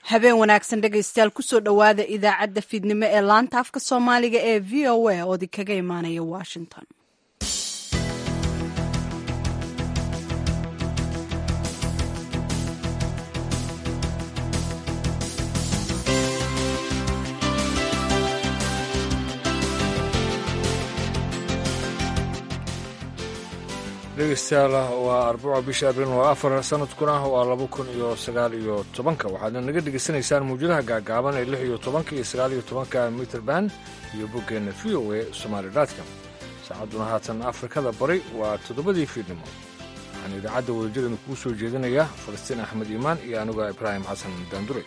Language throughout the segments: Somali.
habeen wanaagsan dhegaystayaal kusoo dhowaada idaacadda fiidnimo ee laanta afka soomaaliga ee v o a oo idinkaga imaanaya washington dhegeystayaal waa arbaco bisha abriil waa afar sanadkuna waa laba kun iyo sagaal iyo tobanka waxaadna naga dhegaysanaysaan mawjadaha gaagaaban ee lix iyo tobanka iyo sagaal iyo tobanka mitrband iyo boggeenna v o a somaali dotcom saacadduna haatan afrikada bari waa toddobadii fiidnimo waxaan idaacadda wadajirana kuu soo jeedinaya falastiin axmed iimaan iyo anuga ibraahim xasan daandure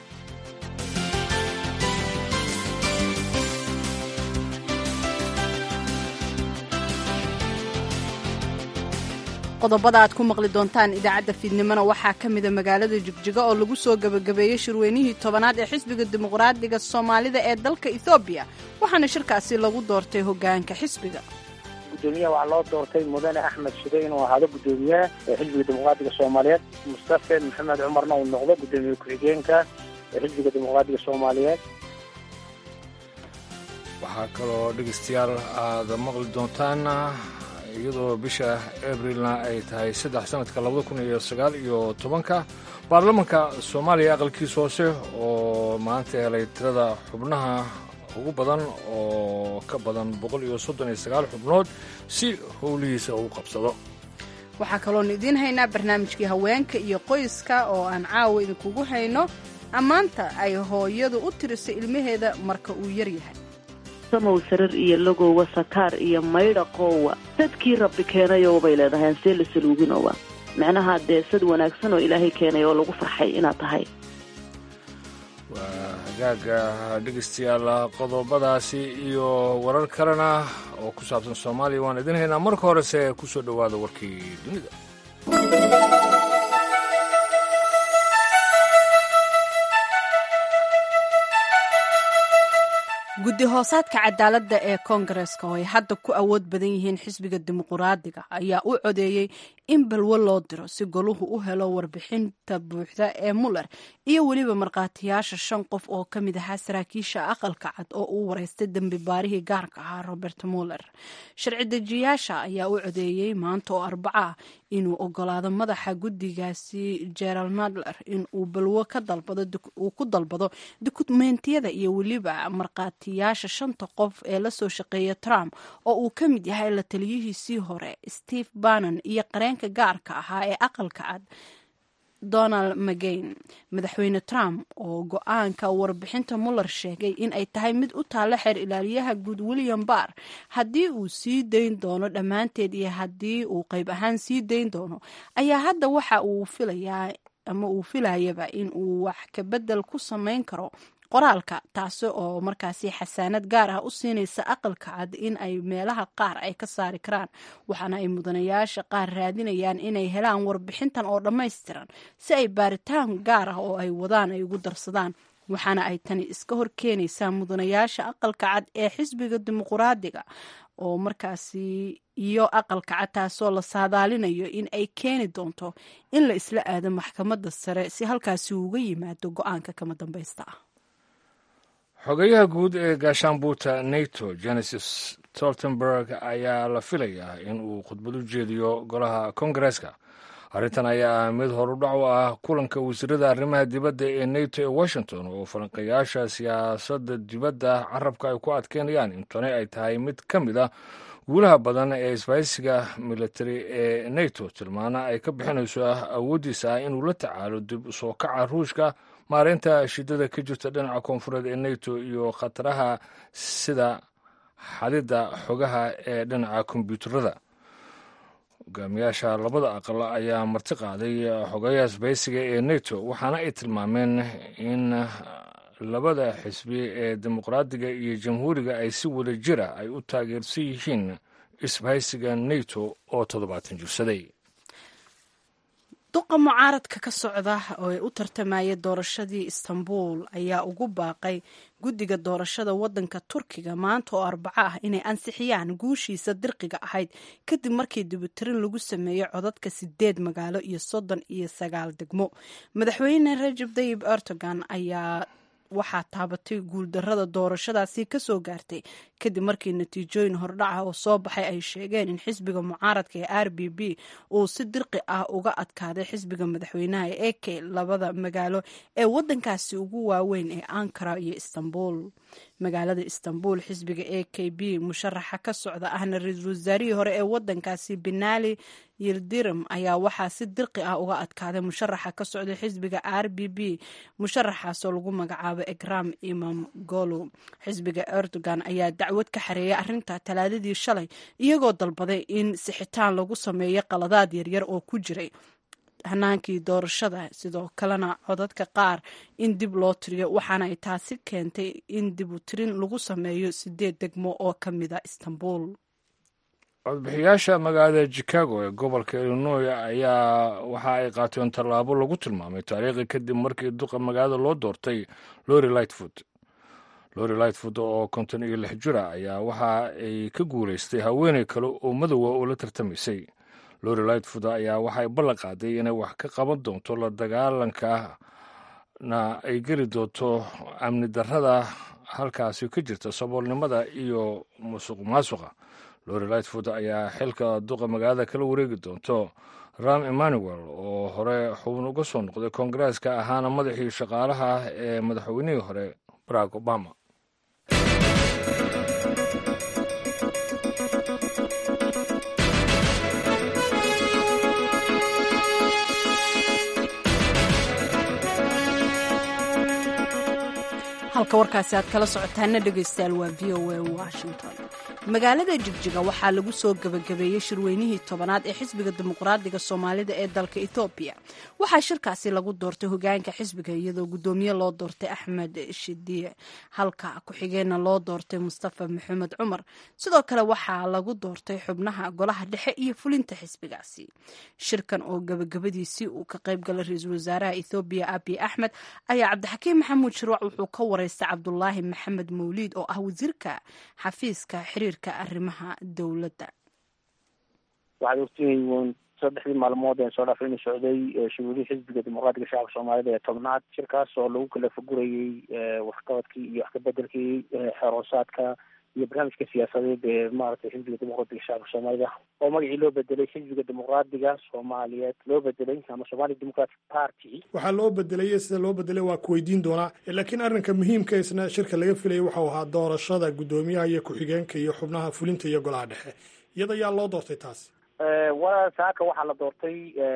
qodobada aad ku maqli doontaan idaacadda fiidnimona waxaa ka mida magaalada jigjiga oo lagu soo gebagabeeyey shirweynihii tobanaad ee xisbiga dimuqraadiga soomaalida ee dalka ethoobiya waxaana shirkaasi lagu doortay hoggaanka xisbiga gudoomiyaha waxaa loo doortay mudane axmed shide inuu ahaado gudoomiyaha ee xisbiga dimuqraadiga soomaaliyeed mustafe maxamed cumarna uu noqdo gudoomiye ku-xigeenka ee xisbiga dimuqraadiga soomaaliyeed waxaa kaloo dhegaystayaal aad maqli doontaan iyadoo bisha abrilna ay tahay saddex sanadka labada kun iyo sagaal iyo tobanka baarlamanka soomaaliya aqalkiisa hoose oo maanta helay tirada xubnaha ugu badan oo ka badan boqol iyo soddon iyo sagaal xubnood si howlihiisa uu qabsado waxaa kaloonu idiin haynaa barnaamijkii haweenka iyo qoyska oo aan caawa idinkugu hayno ammaanta ay hooyadu u tirisay ilmaheeda marka uu yar yahay samow sarar iyo lagowa sakaar iyo maydha qoowa sadkii rabbi keenayo bay leedahay ansee la saluuginowa micnaha dee sad wanaagsan oo ilaahay keenay oo lagu farxay inaad tahay waa hagaaga dhegaystayaal qodobadaasi iyo warar kalena oo ku saabsan soomaaliya waan idin haynaa marka horese ku soo dhowaada warkii dunida guddi hoosaadka cadaaladda ee koongareska oo ay hadda ku awood badan yihiin xisbiga dimuqraadiga ayaa u codeeyey in balwo loo diro si goluhu u helo warbixinta buuxda ee muller iyo weliba markhaatiyaasha shan qof oo ka mid ahaa saraakiisha aqalka cad oo uu wareystay dembi baarihii gaarka ahaa robert muller sharci dejiyaasha ayaa u codeeyey maanta oo arbaco ah inuu ogolaado madaxa guddigaasi gerald nadler in uu balwo uu ku dalbado dukumentiyada iyo weliba markhaatiyaasha shanta qof ee lasoo shaqeeya trump oo uu ka mid yahay la taliyihiisii hore steve bannon iyo qareenka gaarka ahaa ee aqalka cad donald mcgain madaxweyne trump oo go-aanka warbixinta muller sheegay in ay tahay mid u taalla xeer ilaaliyaha guud william barr haddii uu sii dayn doono dhammaanteed iyo haddii uu qayb ahaan sii dayn doono ayaa hadda waxa uu filayaa ama uu filayaba in uu wax kabedel ku samayn karo qoraalka taasi oo markaasi xasaanad gaar ah u siinaysa aqalka cad in ay meelaha qaar ay ka saari karaan waxaana ay mudanayaasha qaar raadinayaan inay helaan warbixintan oo dhammaystiran si ay baaritaan gaar ah oo ay wadaan ay ugu darsadaan waxaana ay tani iska hor keenaysaa mudanayaasha aqalka cad ee xisbiga dimuqraadiga oo markaasi iyo aqalka cad taasoo la saadaalinayo in ay keeni doonto in la isla aado maxkamadda sare si halkaasi uga yimaado go-aanka kama dambaysta ah xogeyaha guud ee gaashaanbuuta nato genesis stoltenberg ayaa la filayaa in uu khudbad u jeediyo golaha kongareska arrintan ayaa ah mid horudhac u ah kulanka wasiirada arrimaha dibadda ee nato ee washington oo falanqayaasha siyaasadda dibadda carabka ay ku adkeynayaan in tani ay tahay mid ka mid a guulaha badan ee isbahaysiga militari ee nato tilmaana ay ka bixinayso awooddiisa ah inuu la tacaalo dib usoo kaca ruushka maareynta shidada ka jirta dhinaca koonfureed ee nato iyo khataraha sida xadidda xogaha ee dhinaca kombyuutarada hogaamiyaasha labada aqal ayaa marti qaaday xogayaha isbahaysiga ee nato waxaana ay tilmaameen in labada xisbi ee dimuqraadiga iyo jamhuuriga ay si wada jira ay u taageersan yihiin isbahaysiga nato oo toddobaatan jirsaday duqa mucaaradka ka socda oo u tartamaya doorashadii istanbul ayaa ugu baaqay guddiga doorashada wadanka turkiga maanta oo arbaco ah inay ansixiyaan guushiisa dirqiga ahayd kadib markii dibutirin lagu sameeyey codadka sideed magaalo iyo soddon iyo sagaal degmo madaxweyne rajab tayib erdogan ayaa waxaa taabatay guuldarada doorashadaasi kasoo gaartay kadib markii natiijooyin hordhaca oo soo baxay ay sheegeen in xisbiga mucaaradka ee r b b uu si dirqi ah uga adkaaday xisbiga madaxweynaha ee ek labada magaalo ee wadankaasi ugu waaweyn ee ankara iyo istanbul magaalada istanbul xisbiga a k b musharaxa ka socda ahna ra-iisul wasaarihii hore ee wadankaasi benali yildirim ayaa waxaa si dirqi ah uga adkaaday musharaxa ka socda xisbiga r b b musharaxaasoo lagu magacaabo egram imam golo xisbiga erdogan ayaa dacwad ka xareeyay arrinta talaadadii shalay iyagoo dalbaday in sixitaan lagu sameeyo qaladaad yaryar oo ku jiray hanaankii doorashada sidoo kalena codadka qaar in dib loo tiriyo waxaana ay taasi keentay in dib u tirin lagu sameeyo sideed degmo oo ka mida istanbul codbixiyaasha magaalada chicago ee gobolka illinoy ayaa waxa ay qaateen tallaabo lagu tilmaamay taariikhi kadib markii duqa magaalada loo doortay lori lightfoot lori lightfoot oo konton iyo lix jira ayaa waxa ay ka guulaystay haweeney kale oo madowa oo la tartamaysay lori lightfoot ayaa waxay ballan qaaday inay wax ka qaban doonto la dagaalanka na ay geli doonto amni darrada halkaasi ka jirta saboolnimada iyo musuq maasuqa lori lightfoot ayaa xilka duqa magaalada kala wareegi doonto ram emmanuel oo hore xubin uga soo noqday koongareeska ahaana madaxii shaqaalaha ee madaxweynihii hore barack obama halka warkaasi aad kala socotaana dhegaystayaal waa v o a washington magaalada jigjiga waxaa lagu soo gebagabeeyey shirweynihii tobanaad ee xisbiga dimuqraadiga soomaalida ee dalka etoobiya waxaa shirkaasi lagu doortay hogaanka xisbiga iyadoo guddoomiye loo doortay axmed shidiye halka ku-xigeenna loo doortay mustafa maxamed cumar sidoo kale waxaa lagu doortay xubnaha golaha dhexe iyo fulinta xisbigaasi shirkan oo gebagabadiisii uu ka qaybgalay ra-iisul wasaaraha ethoobiya abiy axmed ayaa cabdixakiim maxamuud shirwac wuxuu ka wareystay cabdulaahi maxamed mawliid oo ah wasiirka xafiiska xiriirka arrimaha dowladda waxaad ogtihiin saddexdii maalmood ee soo dhaafay inuu socday shuguulihii xisbiga dimuqraatiga shacabka soomaalida ee tobnaad shirkaas oo lagu kala fagurayey waxqabadkii iyo wax kabedelkii xeroosaadka iyo barnaamijka siyaasadeed ee maaragtay xisbiga dimuqraatiga shacabka soomaalida oo magacii loo bedelay xisbiga dimuqraadiga soomaaliyeed loo bedelay ama somali democratic party waxaa loo bedelay sida loo bedelay waa kuweydiin doonaa laakiin arrinka muhiimka isna shirka laga filayay waxau ahaa doorashada guddoomiyaha iyo ku-xigeenka iyo xubnaha fulinta iyo golaha dhexe iyada yaa loo doortay taasi wa saaka waxaa la doortay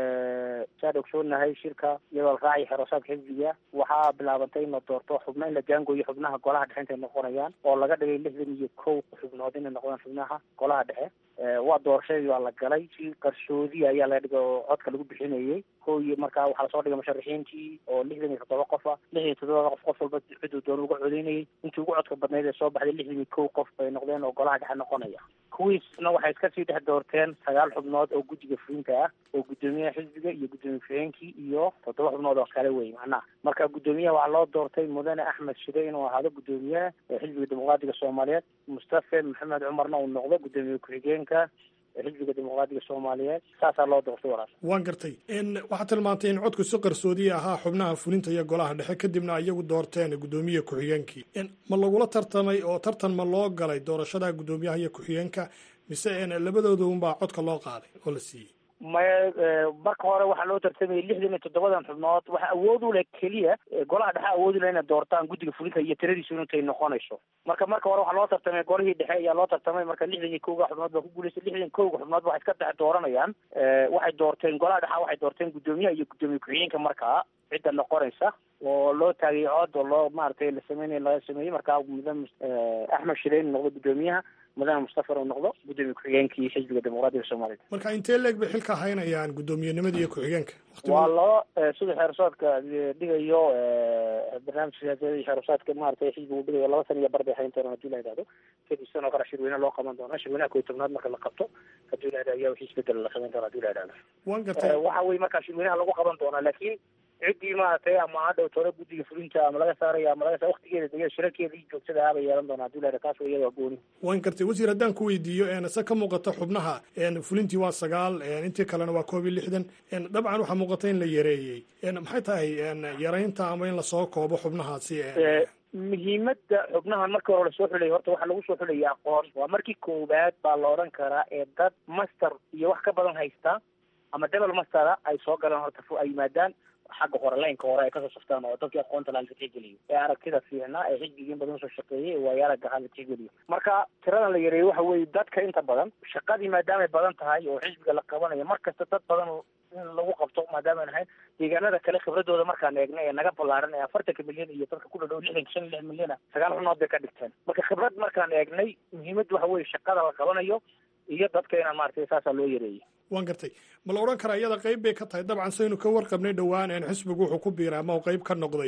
saad ogsoonahay shirka iyadoo la raacay xeroosaadka xisbiga waxaa bilaabantay in la doorto xubno in la jaangooyo xubnaha golaha dhexe intay noqonayaan oo laga dhigay lixdan iyo kow xubnood inay noqdaan xubnaha golaha dhexe waa doorashadii waa la galay si qarsoodi ayaa laga dhigay oo codka lagu bixinayay ko iyo markaa waxaa lasoo dhigay musharaxiintii oo lixdan iyo toddoba qof ah lixdan iyo toddobada qof qof walba ciduu doona uga codeynayay intii ugu codka badnayd ee soo baxday lixdan iyo kow qof bay noqdeen oo golaha dhexe noqonaya kuwiisna waxay iska sii dhex doorteen sagaal xubnood oo guddiga fulinta ah oo guddoomiyaha xisbiga iyo guddoomiye ku-xigeenkii iyo toddoba xubnood oo kale wey macnaha marka guddoomiyaha waxaa loo doortay mudane axmed shide inuu ahaado guddoomiyaha xisbiga dimuqraatiga soomaaliyeed mustafe maxamed cumarna uu noqdo guddoomiye ku-xigeenka xisbiga dimuqraatiga soomaaliyeed saasaa loo doortay walaal waan gartay waxaad tilmaantay in codku si qarsoodiya ahaa xubnaha fulinta iyo golaha dhexe kadibna iyagu doorteen guddoomiye ku-xigeenkii ma lagula tartamay oo tartan ma loo galay doorashada guddoomiyaha iyo ku-xigeenka mise labadooda unbaa codka loo qaaday oo la siiyey maya marka hore waxaa loo tartamayay lixdan iyo toddobadan xubnood waxa awood u leh keliya golaha dhexe awood u leh inay doortaan guddiga fulinta iyo tiradiisu intay noqonayso marka marka hore waxaa loo tartamay golihii dhexe ayaa loo tartamay marka lixdan iyo kowga xubnood baa ku guulaystay lixdan kowga xubnood waxay iska dhex dooranayaan waxay doorteen golaha dhexe waxay doorteen guddoomiyaha iyo guddoomiye ku-xigeenka markaa cidda noqonaysa oo loo taagay cod oo loo maaragtay la sameynay laga sameeyey markaa mudane axmed shireyn noqdo guddoomiyaha mudane mustafa uu noqdo gudoomiye ku-xigeenkii xisbiga dimuqraadiga soomaaliyed marka intee leeg bay xilka haynayaan guddoomiyenimada iyo ku-xigeenka waa laba sida xeerusaadka dhigayo barnaamij siyaasadeed iyo xeerusaadka maaragtay xisbigu dhigayo laba sana iyo bar bay hayn doonaan hadii la yidhahdo kadib sanoo kale shirweyne loo qaban doona shirweynaha kow iyo tobnaad marka la qabto hadii la yidhahdo ayaa wixii isbedel la samayn doona hadii la yidhahdo waan gartay waxa weye markaa shirweynaha lagu qaban doonaa laakiin ciddii maaragtay ama hadhow tore guddiga fulinta ama laga saarayo ama laga sa waktigeeda dega shirarkeeda iyo joogtada ahbay yeelan doonaa hadii la yidhahdo taas iyada waa gooni waan gartay wasiir haddaan ku weydiiyo se ka muuqata xubnaha fulintii waa sagaal intii kalena waa koob iyo lixdan dabcan waxaa muuqata in la yareeyey maxay tahay yaraynta ama in lasoo koobo xubnahaasi muhiimadda xubnahan markii hore lasoo xulayay horta waxaa lagu soo xulayay aqoon waa markii koowaad baa la odhan karaa ee dad master iyo wax ka badan haysta ama double mastera ay soo galaan horta ay yimaadaan xagga hore laynka hore ay kasoo saftaan oo dadkii aqoonta laha la tixgeliyo ee aragtida fiicnaa ee xisbigiin badan usoo shaqeeyay ee waayaaraga ahaa la tixgeliyo marka tiradan la yareeyey waxa weeye dadka inta badan shaqadii maadaamay badan tahay oo xisbiga la qabanayo mar kasta dad badan in lagu qabto maadaama ahayn deegaanada kale khibradooda markaan eegna ee naga ballaaran ee afartanka milyan iyo dadka ku dhadhow lixdanka shan iyo lix milyana sagaal xunood bay ka dhigteen marka khibrad markaan eegnay muhiimadda waxa weeye shaqada la qabanayo iyo dadka inaan maaragtay saasaa loo yareeyey waan gartay ma la odhan karaa iyada qayb bay ka tahay dabcan saynu ka warqabnay dhowaan xisbigu wuxuu ku biiray ama uu qayb ka noqday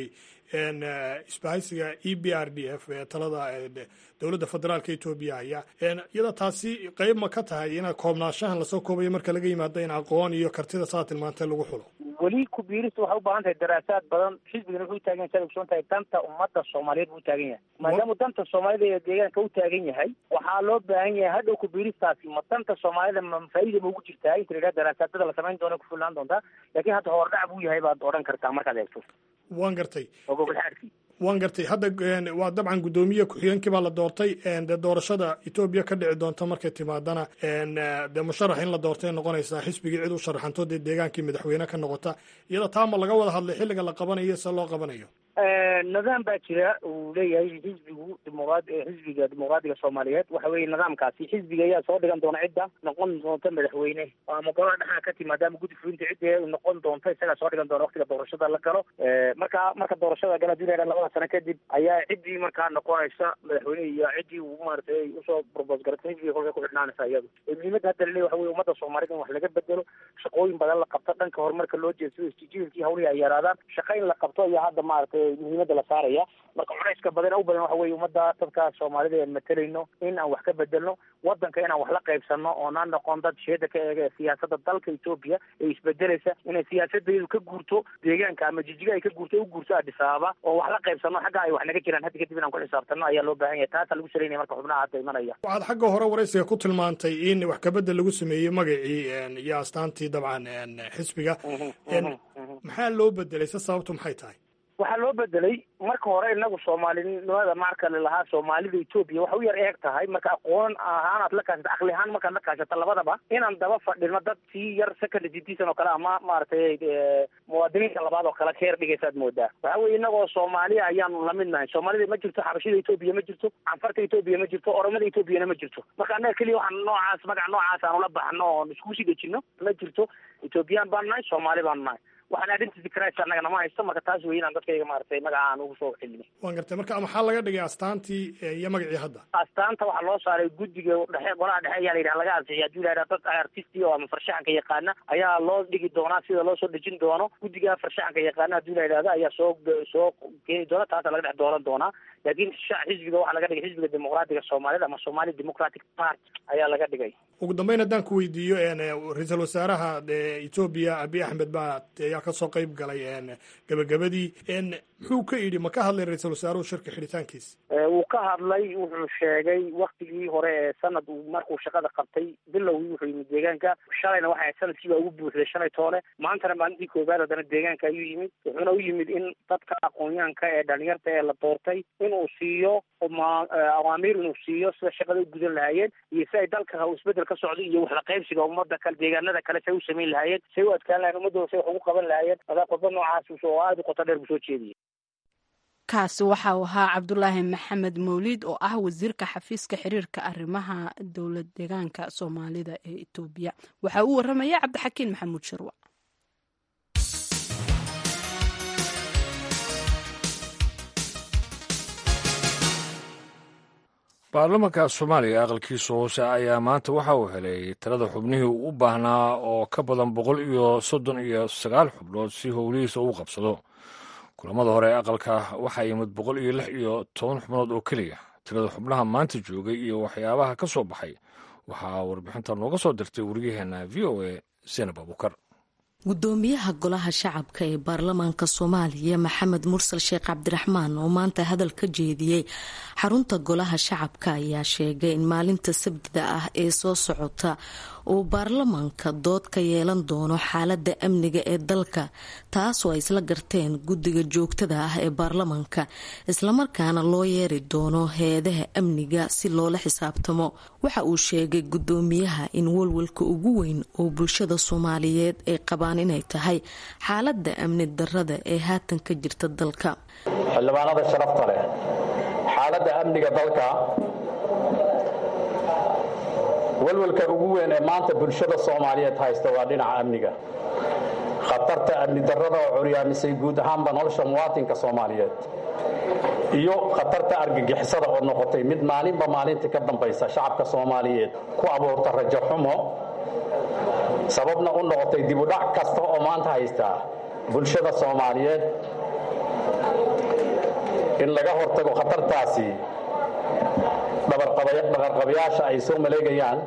isbahaysiga e b r d f ee talada dowladda federaalka etoobiya aya iyada taasi qayb ma ka tahay ina koobnaashahan lasoo koobayo marka laga yimaado in aqoon iyo kartida saa tilmaantay lagu xulo weli ku biirista waxay u baahan tahay daraasaad badan xisbigana wuxuu taagan yahay saad ogsoon tahay danta ummadda soomaaliyeed buu taagan yahay maadaama danta soomaalida ee deegaanka u taagan yahay waxaa loo baahan yahay hadhow ku biiristaasi ma danta soomaalida ma faa'iida ma ugu jirtaa inta la yidhaha daraasaadada la samayn doona ku filnaan doontaa laakiin hadda hordhac buu yahay baad odhan kartaa markaad eegto waan gartay oo gogolxaadkii waan gartay hadda waa dabcan guddoomiye ku-xigeenkii baa la doortay dee doorashada etoobiya ka dhici doonta markay timaadana dee musharax in la doortay noqonaysaa xisbigii cid u sharaxanto dee deegaankii madaxweyne ka noqota iyada taa ma laga wada hadlay xilliga la qabanayo se loo qabanayo nidaam baa jira uu leeyahay xisbigu dimuqraad xisbiga dimuqraadiga soomaaliyeed waxa weeye nidaamkaasi xisbiga ayaa soo dhigan doona cidda noqon doonta madaxweyne ama golaha dhexaa ka timaada ama guddi fulinta cidda noqon doonta isagaa soo dhigan doona waktiga doorashada la galo marka marka doorashada gala hadii la yidhaha labada sano kadib ayaa ciddii markaa noqonaysa madaxweyne iyo ciddii uu maaragtay usoo propose garatay xisbiga kolkay ku xidhnaanaysa iyadu muhiimadda hadda laleeyahy waxa weye ummadda soomaaliyed in wax laga bedelo shaqooyin badan la qabto dhanka horumarka loo jeedsado istijilkii hawlihii ay yaraadaan shaqa in la qabto iyo hadda maaragtay muhiimadda la saaraya marka culayska badan u badan waxa weye ummadda dadka soomaalida aan matalayno in aan wax ka bedelno wadanka inaan wax la qaybsano oonaan noqon dad sheeda ka eega siyaasada dalka etoobiya ee isbedelaysa inay siyaasadeedu ka guurto deegaanka ama jijiga ay ka guurto u guurto addis ababa oo wax la qaybsano xagga ay wax naga jiraan hadda kadib inaan ku xisaabtano ayaa loo baahan yahay taasaa lagu salaynaya marka xubnaha hadda imanaya waxaad xagga hore waraysiga ku tilmaantay in wax kabedel lagu sameeyey magacii iyo astaantii dabcan xisbiga maxaa loo bedelay se sababtu maxay tahay waxaa loo bedelay marka hore inagu soomaalinimada marka lalahaa soomaalida etoobiya waxa u yar eeg tahay marka aqoon ahaanaad la kaashata akli ahaan markaad la kaashata labadaba inaan daba fadhino dad sii yar second citizen oo kale ama maaragtay muwaadiniinta labaad oo kale keer dhigaysaad moodaa waxa weye inagoo soomaaliya ayaanu lamid nahay soomaalida ma jirto xabashida etoobiya ma jirto canfarta etoobiya ma jirto oromada etoobiyana ma jirto marka annaga keliya waxaan noocaas magaca noocaas aanu la baxno oon iskugu sii dejino ma jirto etoobiyaan baanu nahay soomaali baanu nahay waxaan identity crisis annaga nama haysto marka taas wey inaan dadkayga maaragtay magaca aan ugu soo xilino waan gartay marka maxaa laga dhigay astaantii iyo magacii hadda astaanta waxaa loo saaray guddiga dhexe golaha dhexe ayaa la yidhaha laga ansixiya hadii la yidhaha dad artisti oo ama farshaxanka yaqaana ayaa loo dhigi doonaa sida loo soo dejin doono guddiga farshaxanka yaqaana hadii la yidhahda ayaa soo soo keeni doona taasa laga dhex dooran doonaa laakiin xisbiga waxaa laga dhigay xisbiga dimuqraatiga soomaaliyed ama somali democratic party ayaa laga dhigay ugu dambeyn haddaan ku weydiiyo ra-iisul wasaaraha etoobiya abiy axmed baa ayaa kasoo qayb galay gabagabadii muxuu ka yidhi ma ka hadlay ra-iisul wasaaruhu shirka xidhitaankiisa wuu ka hadlay wuxuu sheegay waktigii hore ee sanad uu markuu shaqada qabtay bilowgii wuxuu yimid deegaanka shalayna waxay sanadkii baa ugu buuxday shalay toole maantana maalintii koobaad haddana deegaanka ayuu yimid wuxuuna u yimid in dadka aqoonyahanka ee dhalinyarta ee la doortay inuu siiyo awaamiir inuu siiyo sida shaqada u gudan lahaayeen iyo si ay dalka isbedel ka socdo iyo waxla qaybsiga ummada kale deegaanada kale say u samayn lahaayeen say u adkaan lahayen ummadooda say wax ugu qaban lahaayeen adaa qodba noocaas oo aada u qoto dheer buu soo jeediyay kaasi waxa uu ahaa cabdulaahi maxamed mawliid oo ah wasiirka xafiiska xiriirka arrimaha dowlad deegaanka soomaalida ee etoobiya waxaa uu waramaya cabdixakiin maxamuud sharwac baarlamaanka soomaaliya aqalkiisa hoose ayaa maanta waxa uu helay talada xubnihii u baahnaa oo ka badan boqol iyo soddon iyo sagaal xubnood si howlihiisa uu qabsado kulamada hore ee aqalka waxaa yimid boqol iyo lix iyo toban xubnood oo keliya tirada xubnaha maanta joogay iyo waxyaabaha ka soo baxay waxaa warbixinta nooga soo dirtay wariyaheenna v o a senab abukar gudoomiyaha golaha shacabka ee baarlamaanka soomaaliya maxamed mursal sheekh cabdiraxmaan oo maanta hadal ka jeediyey xarunta golaha shacabka ayaa sheegay in maalinta sabtida ah ee soo socota uu baarlamaanka dood ka yeelan doono xaalada amniga ee dalka taasoo ay isla garteen guddiga joogtada ah ee baarlamaanka islamarkaana loo yeeri doono hay-adaha amniga si loola xisaabtamo waxa uu sheegay gudoomiyaha in walwalka ugu weyn oo bulshada soomaaliyeed ay qabaan inay tahay xaalada amni darada ee haatan ka jirta dalka xildhibaanada sharafta leh xaalada amniga dalka walwalka ugu weyn ee maanta bulshada soomaaliyeed haysta waa dhinaca amniga khatarta amni darrada oo curyaamisay guud ahaanba nolosha muwaatinka soomaaliyeed iyo khatarta argagixisada oo noqotay mid maalinba maalinta ka dambaysa shacabka soomaaliyeed ku abuurta rajo xumo sababna u noqotay dibudhac kasta oo maanta haysta bulshada soomaaliyeed in laga hortago khatartaasi dhaqarqabayaasha ay soo maleegayaan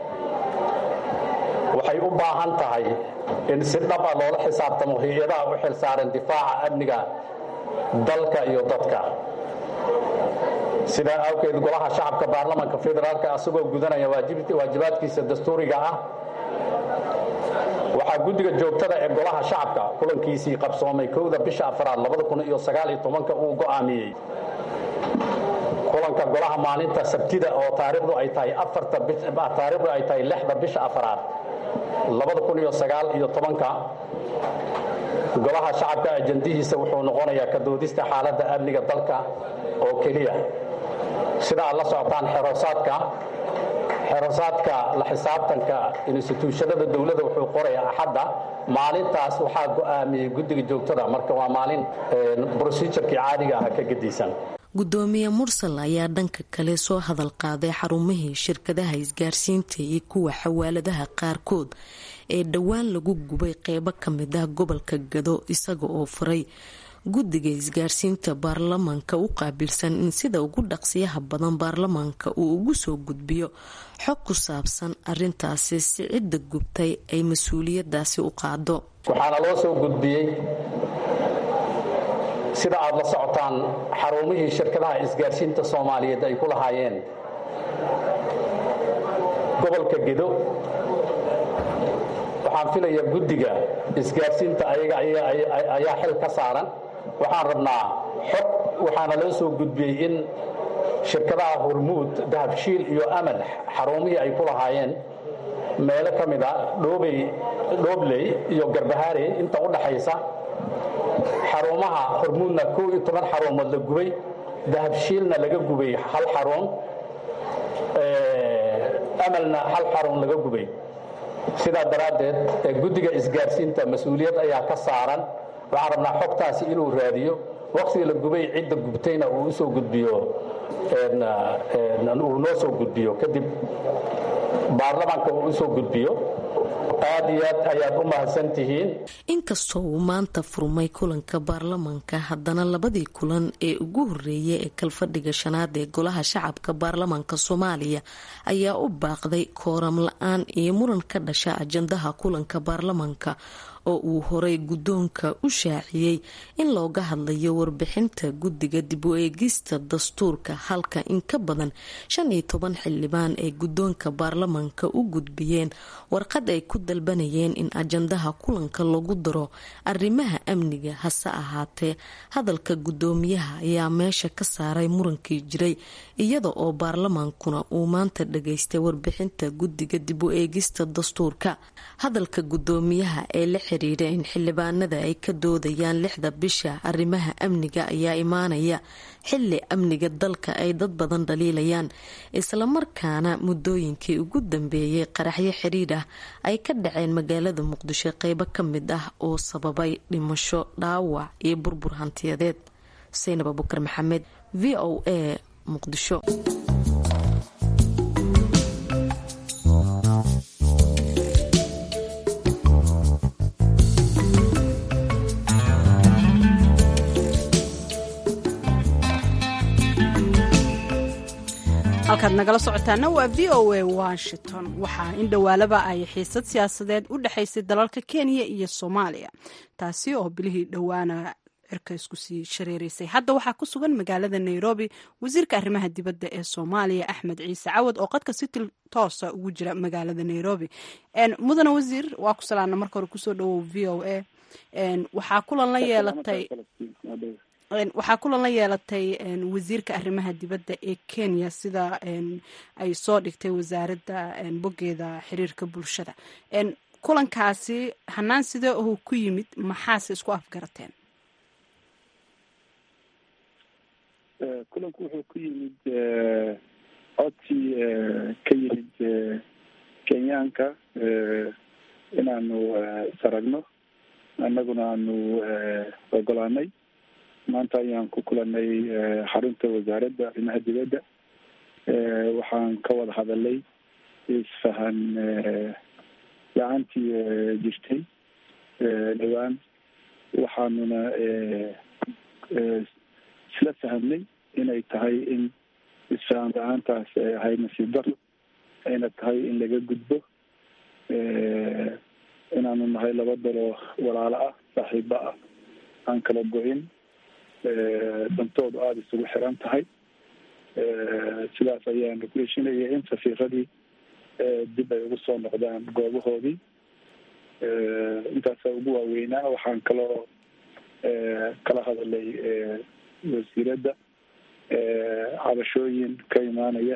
waxay u baahan tahay in si dhab a loola xisaabtamo hay-adaha u xil saaran difaaca amniga dalka iyo dadka sidaa awgeed golaha shacabka baarlamanka federaalk asagoo gudanaya waajibaadkiisa dastuuriga ah waxaa guddiga joogtada ee golaha shacabka kulankiisii qabsoomay kowda bisha afraad uu go'aamiyey kulanka golaha maalinta sabtida oo taariikhdu ay tahay taariikhdu ay tahay lixda bisha afraad golaha shacabka ajandihiisa wuxuu noqonayaa ka doodista xaaladda amniga dalka oo keliya sida aad la socotaan xeroosaadka xerosaadka la xisaabtanka instituushanada dowladda wuxuu qorayaa axadda maalintaas waxaa go'aamiyey guddiga joogtada marka waa maalin brosijurkii caadiga ah ka gedisan gudoomiye mursal ayaa dhanka kale soo hadal qaaday xarumihii shirkadaha isgaarsiinta iyo kuwa xawaaladaha qaarkood ee dhowaan lagu gubay qeybo ka mid ah gobolka gado isaga oo furay guddiga isgaarsiinta baarlamaanka u qaabilsan in sida ugu dhaqsiyaha badan baarlamaanka uu ugu soo gudbiyo xog ku saabsan arintaasi si cidda gubtay ay mas-uuliyadaasi u qaado waxaana loo soo gudbiyey sida aad la socotaan xarumihii shirkadaha isgaarsiinta soomaaliyeed ay ku lahaayeen gobolka gedo waxaan filayaa guddiga isgaarsiinta ayaga ayaa xil ka saaran waxaan rabnaa xog waxaana loo soo gudbiyey in shirkadaha hormuud dahabshiil iyo amal xarumihii ay ku lahaayeen meelo ka mid a dhoobey dhoobley iyo garbahaarey inta u dhaxaysa xarumaha hormuudna kow iyo toban xarumood la gubay dahabshiilna laga gubay hal xarun amalna hal xarun laga gubay sidaa daraaddeed guddiga isgaarsiinta mas-uuliyad ayaa ka saaran waxaan rabnaa xogtaasi inuu raadiyo waqtiga la gubay cidda gubtayna uu usoo gudbiyo uu noo soo gudbiyo kadib baarlamaanka uu usoo gudbiyo aad iyo aad ayaad u mahadsantihiin inkastoo uu maanta furmay kulanka baarlamaanka haddana labadii kulan ee ugu horeeyay ee kalfadhiga shanaad ee golaha shacabka baarlamaanka soomaaliya ayaa u baaqday kooram la-aan iyo muran ka dhasha ajandaha kulanka baarlamaanka oo uu horay guddoonka u shaaciyey in looga hadlayo warbixinta guddiga dib u eegista dastuurka halka in ka badan shan iyo toban xildhibaan ay guddoonka baarlamaanka u gudbiyeen warqad ay ku dalbanayeen in ajandaha kulanka lagu daro arrimaha amniga hase ahaatee hadalka guddoomiyaha ayaa meesha ka saaray murankii jiray iyada oo baarlamaankuna uu maanta dhageystay warbixinta guddiga dib u eegista dastuurka hadalka guddoomiyaha ee la xiriira in xildhibaanada ay ka doodayaan lixda bisha arrimaha amniga ayaa imaanaya xili amniga dalka ay dad badan dhaliilayaan islamarkaana muddooyinkii ugu dambeeyay qaraxyo xiriir ah ay ka dhaceen magaalada muqdisho qeybo ka mid ah oo sababay dhimasho dhaawac iyo burbur hantiyadeed saynab abukar maxamed v o a muqdisho halkaad nagala socotaana waa v o a washington waxaa in dhowaalaba ay xiisad siyaasadeed u dhexaysay dalalka kenya iyo soomaaliya taasi oo bilihii dhowaana cirka isku sii shareereysay hadda waxaa ku sugan magaalada nairobi wasiirka arrimaha dibadda ee soomaaliya axmed ciise cawad oo qadka si toosa ugu jira magaalada nairobi mudane wasiir waa ku salaana marka hore kusoo dhawow v o a waxaa kulan la yeelatay waxaa kulan la yeelatay wasiirka arrimaha dibadda ee kenya sida ay soo dhigtay wasaaradda boggeeda xiriirka bulshada kulankaasi hanaan sidee uu ku yimid maxaase isku afgarateen kulanku wuxuu ku yimid codsi ka yimid kenyaanka inaanu saragno annaguna aanu ogolaanay maanta ayaan ku kulanay xarunta wasaaradda arrimaha dibadda waxaan ka wada hadalay isfahan la-aantii jirtay dhowaan waxaanuna isla fahamnay inay tahay in isfahan la-aantaas ay ahayd nasiib daro ayna tahay in laga gudbo inaanu nahay laba dalo walaalo ah saaxiibo ah aan kala go-in dantoodu aada isugu xiran tahay sidaas ayaanu ku heshinaya in safiiradii dib ay ugu soo noqdaan goobahoodii intaasa ugu waaweynaa waxaan kaloo kala hadalay wasiiradda cabashooyin ka imaanaya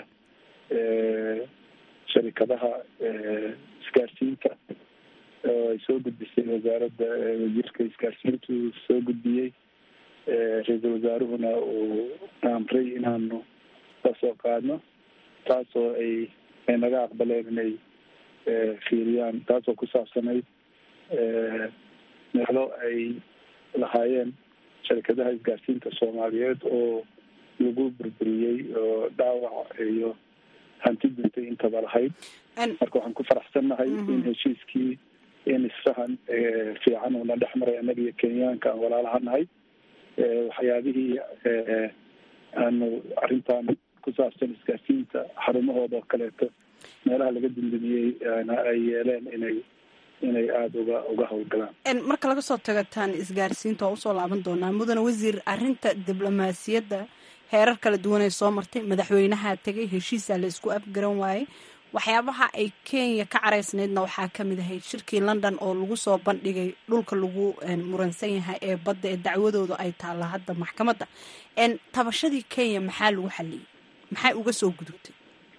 sharikadaha isgaarsiinta oo ay soo gudbisay wasaaradda wasiirka isgaarsiintu soo gudbiyey ra-iisul wasaaruhuna uu amray inaanu kasoo qaadno taasoo ay ay naga aqbaleen inay fiiriyaan taasoo ku saabsanayd meelo ay lahaayeen sharikadaha isgaarsiinta soomaaliyeed oo lagu burburiyey oo dhaawac iyo hanti duntay intaba lahayd marka waxaan ku faraxsannahay in heshiiskii in isfahan fiican uuna dhex maray annaga iyo kenyaanka aan walaalaha nahay waxyaabihii aanu arrintan ku saabsan isgaarsiinta xarumahooda oo kaleeto meelaha laga dundumiyey ay yeeleen inay inay aada uga uga howlgalaan marka laga soo tago taan isgaarsiinta waa usoo laaban doonaa mudane wasiir arrinta diblomaasiyadda heerar kala duwan ay soo martay madaxweynaha tegay heshiisaa la isku afgaran waayey waxyaabaha ay kenya ka caraysnaydna waxaa kamid ahayd shirkii london oo lagu soo bandhigay dhulka lagu muransan yahay ee badda ee dacwadooda ay taalla hadda maxkamadda tabashadii kenya maxaa lagu xaliyey maxay uga soo gudubtay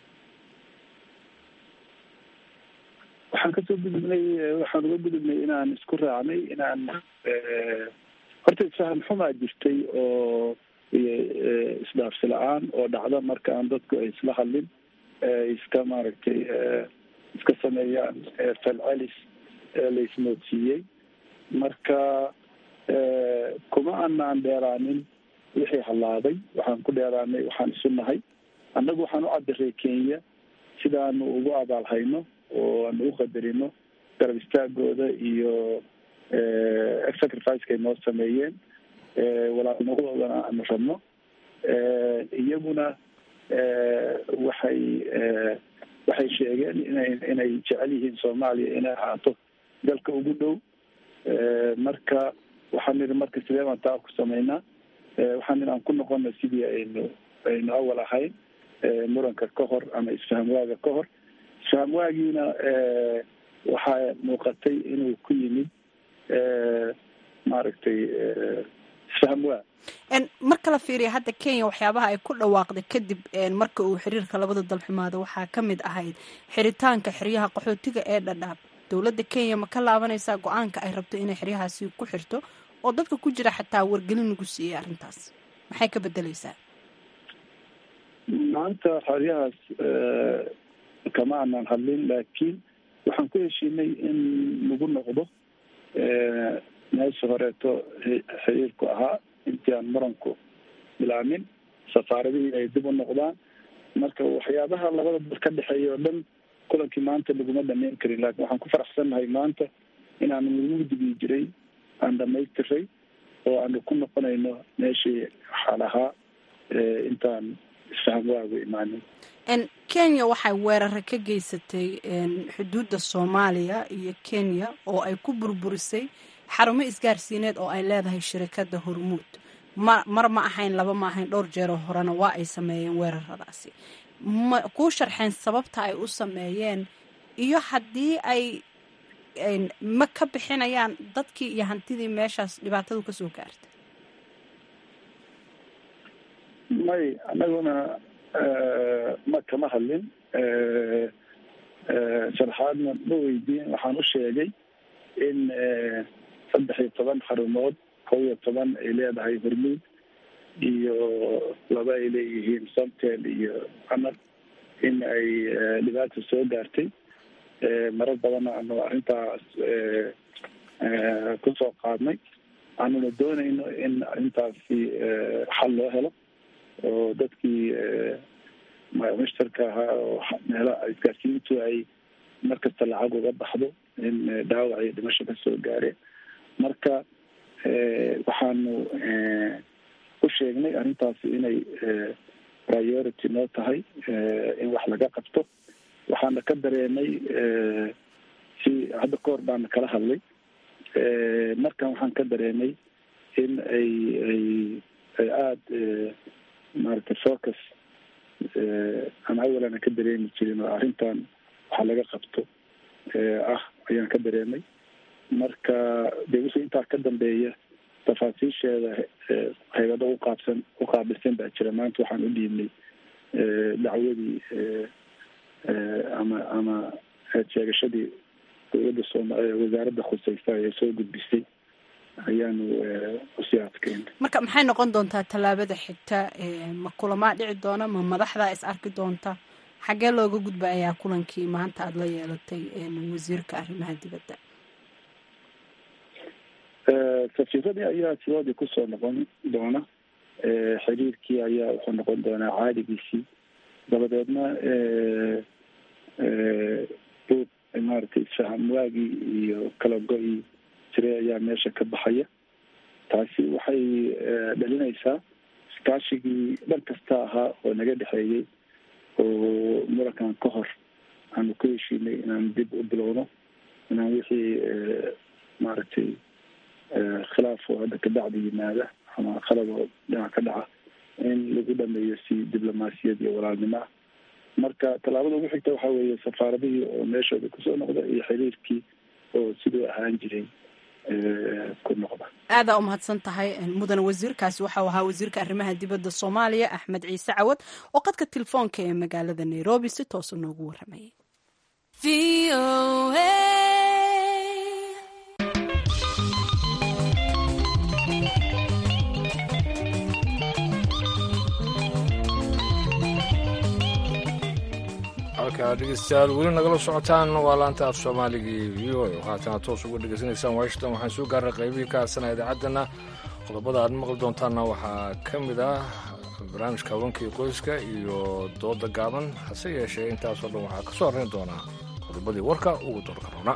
waxaan kasoo gudubnay waxaan uga gudubnay inaan isku raacnay inaan horta isfahan xumaa jirtay oo isdhaafsi la-aan oo dhacda marka aan dadku ay isla hadlin iska maaragtay iska sameeyaan falcelis la ismoodsiiyey marka kuma anaan dheeraanin wixii hallaaday waxaan ku dheeraanay waxaan isu nahay annagu waxaan u cadiray kenya sidaanu ugu abaalhayno oo aanu u qadarino garab istaagooda iyo sacrificeka ay noo sameeyeen walaalnimadoodana aanu rabno iyaguna waxay waxay sheegeen inay inay jecel yihiin soomaaliya inay ahaato dalka ugu dhow marka waxaan nidhi marka sidee baan taa ku sameynaa waxaan nidhi aan ku noqona sidii aynu aynu awal ahayn muranka ka hor ama isfahamwaaga ka hor isfahamwaagiina waxaa muuqatay inuu ku yimid maaragtay isfahamwaag marka la fiiriya hadda kenya waxyaabaha ay ku dhawaaqday kadib marka uu xiriirka labada dal xumaado waxaa ka mid ahayd xiritaanka xeryaha qaxootiga ee dhadhaab dowladda kenya ma ka laabanaysaa go-aanka ay rabto inay xeryahaasi ku xirto oo dadka ku jira xataa wargelin lagu siiyey arrintaas maxay ka bedeleysaa maanta xeryahaas kama aanan hadlin laakiin waxaan ku heshiinay in lagu noqdo meesha horeeto xiriirku ahaa intii aan muranku bilaamin safaaradihii ay dib u noqdaan marka waxyaabaha labada dal ka dhexeeya oo dhan kulankii maanta laguma dhameyn karin laakiin waxaan ku faraxsannahay maanta inaanu lagu digi jiray aan dhamaystiray oo aanu ku noqonayno meeshii xaal ahaa intaan isfahamwaagu imaan imaanin kenya waxay weerare ka geysatay xuduudda soomaaliya iyo kenya oo ay ku burburisay xarumo isgaarsiineed oo ay leedahay shirikadda hormuud ma mar ma ahayn laba ma ahayn dhowr jeeroo horena waa ay sameeyeen weeraradaasi ma kuu sharxeen sababta ay u sameeyeen iyo haddii ay ma ka bixinayaan dadkii iyo hantidii meeshaas dhibaatadu kasoo gaartay may anaguna ma kama hadlin sharxaadna ma weydiin waxaan u sheegay in saddex iyo toban xarumood kow iyo toban ay leedahay hormuud iyo laba ay leeyihiin somtel iyo amar in ay dhibaata soo gaartay marar badanna anu arrintaas kusoo qaadnay aanuna doonayno in arrintaasi xal loo helo oo dadkii mushtarka ahaa oo meelaha isgaarsiintu ay markasta lacag uga baxdo in dhaawac iyo dhimasho kasoo gaareen marka waxaanu u sheegnay arrintaasi inay priority noo tahay in wax laga qabto waxaana ka dareemay si hadda kahor baana kala hadlay markan waxaan ka dareemay in ay ay ay aada maaragtay focus aan awalana ka dareemi jirin oo arrintan waxa laga qabto ah ayaan ka dareemay marka de wixii intaa ka dambeeya tafaasiisheeda haybado uqaabsan uqaabilsan baa jira maanta waxaan u dhiibnay dacwadii ama ama sheegashadii dowladda sooma wasaaradda khuseysa ee soo gudbisay ayaanu usii adkeynay marka maxay noqon doontaa tallaabada xigta ma kulamaa dhici doona ma madaxdaa is arki doonta xaggee looga gudba ayaa kulankii maanta aada la yeelatay wasiirka arrimaha dibadda safiiradii ayaa sidoodii kusoo noqon doona xiriirkii ayaa wuxuu noqon doonaa caadigiisii dabadeedna buug maaragtay isfaham waagii iyo kala go-ii jiray ayaa meesha ka baxaya taasi waxay dhalinaysaa iskaashigii dhan kasta ahaa oo naga dhexeeyey oo murankan ka hor aanu ku heshiinay inaan dib u bilowno inaan wixii maaragtay khilaaf oo hadda kabacdi yimaada ama qalab oo dhinac ka dhaca in lagu dhameeyo si diblomaasiyad iyo walaalnimo ah marka tallaabada ugu xigta waxaa weeye safaaradihii oo meeshooda kusoo noqda iyo xiriirkii oo siduu ahaan jiray ku noqda aadaa umahadsan tahay mudane wasiirkaasi waxau ahaa wasiirka arrimaha dibadda soomaaliya axmed ciise cawad oo qadka telefoonka ee magaalada nairobi si toosa noogu waramayay halkaa dhegeystayaal weli nagala socotaan waa laanta af soomaaligii v o a haatana toos uga dhegeysanaysaan washington waxaan soo gaaray qaybihii ka hadsana idaacaddana qodobada aad maqli doontaanna waxaa ka mid ah barnaamijka habankii qoyska iyo dooda gaaban hase yeeshee intaasoo dhan waxaa ka soo horrayn doonaa qodobadii warka ugu doorka roona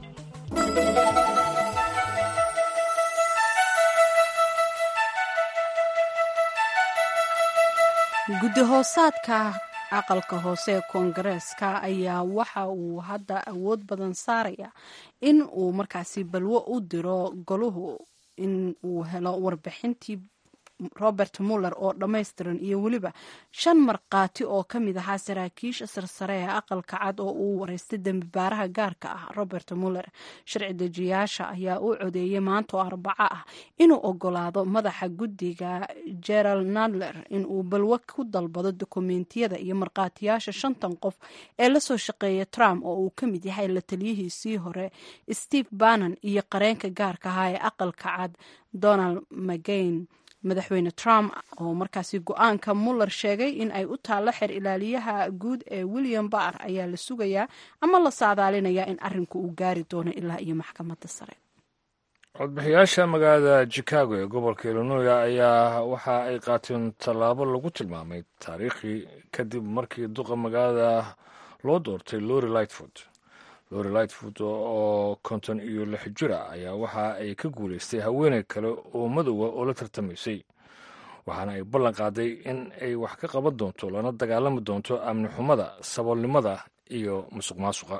guddi hoosaadka aqalka hoose ee koongareeska ayaa waxa uu hadda awood badan saaraya in uu markaasi balwo u diro goluhu in uu helo warbixintii robert muller oo dhammaystiran iyo weliba shan markhaati oo ka mid ahaa saraakiisha sarsare ee aqalka cad oo uu wareystay dembibaaraha gaarka ah robert muller sharci dejiyaasha ayaa u codeeyey maanta oo arbaco ah inuu ogolaado madaxa guddiga gerald nadler inuu balwo ku dalbado dokumentiyada iyo markhaatiyaasha shantan qof ee lasoo shaqeeya trump oo uu ka mid yahay la taliyihiisii hore steve bannon iyo qareenka gaarka ahaa ee aqalka cad donald mcgain madaxweyne trump oo markaasi go-aanka muller sheegay in ay u taallo xer ilaaliyaha guud ee william barr ayaa la sugayaa ama la saadaalinayaa in arrinku uu gaari doono ilaa iyo maxkamadda sare codbixiyaasha magaalada chicago ee gobolka illinois ayaa waxa ay qaateen tallaabo lagu tilmaamay taariikhii kadib markii duqa magaalada loo doortay lori lightfoot lori lightfoot oo konton iyo lix jira ayaa waxa ay ka guulaystay haweeney kale oo madowga oo la tartamaysay waxaana ay ballan qaaday in ay wax ka qaban doonto lana dagaalami doonto amni xumada saboolnimada iyo musuq maasuqa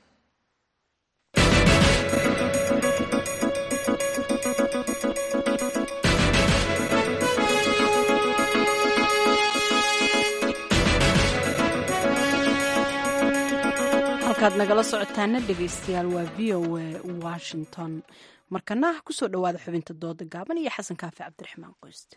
halkaad nagala socotaana dhegaystayaal waa v o a washington markana kusoo dhowaada xubinta dooda gaaban iyo xasan kaafi cabdiraxmaan qoyste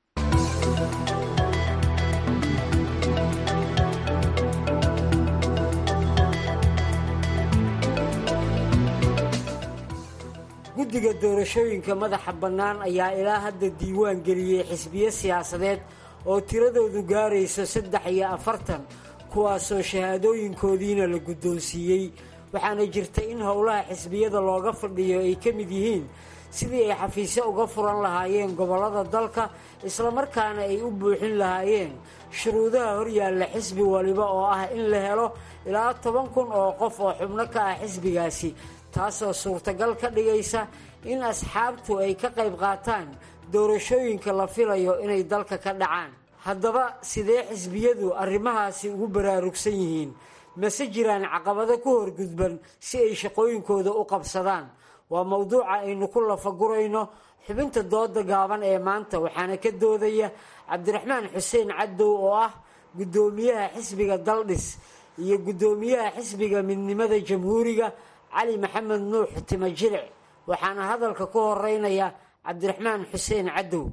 guddiga doorashooyinka madaxa bannaan ayaa ilaa hadda diiwaan geliyey xisbiyo siyaasadeed oo tiradoodu gaarayso saddex iyo afartan kuwaasoo shahaadooyinkoodiina la guddoonsiiyey waxaana jirta in howlaha xisbiyada looga fadhiyo ay ka mid yihiin sidii ay xafiisyo uga furan lahaayeen gobollada dalka islamarkaana ay u buuxin lahaayeen shuruudaha horyaalla xisbi waliba oo ah in la helo ilaa toban kun oo qof oo xubno ka ah xisbigaasi taasoo suurtagal ka dhigaysa in asxaabtu ay ka qayb qaataan doorashooyinka la filayo inay dalka ka dhacaan haddaba sidee xisbiyadu arrimahaasi ugu baraarugsan yihiin mase jiraan caqabado ku horgudban si ay shaqooyinkooda u qabsadaan waa mowduuca aynu ku lafagurayno xubinta dooda gaaban ee maanta waxaana ka doodaya cabdiraxmaan xuseen cadow oo ah guddoomiyaha xisbiga daldhis iyo guddoomiyaha xisbiga midnimada jamhuuriga cali maxamed nuux timo jilic waxaana hadalka ku horeynaya cabdiraxmaan xuseen cadow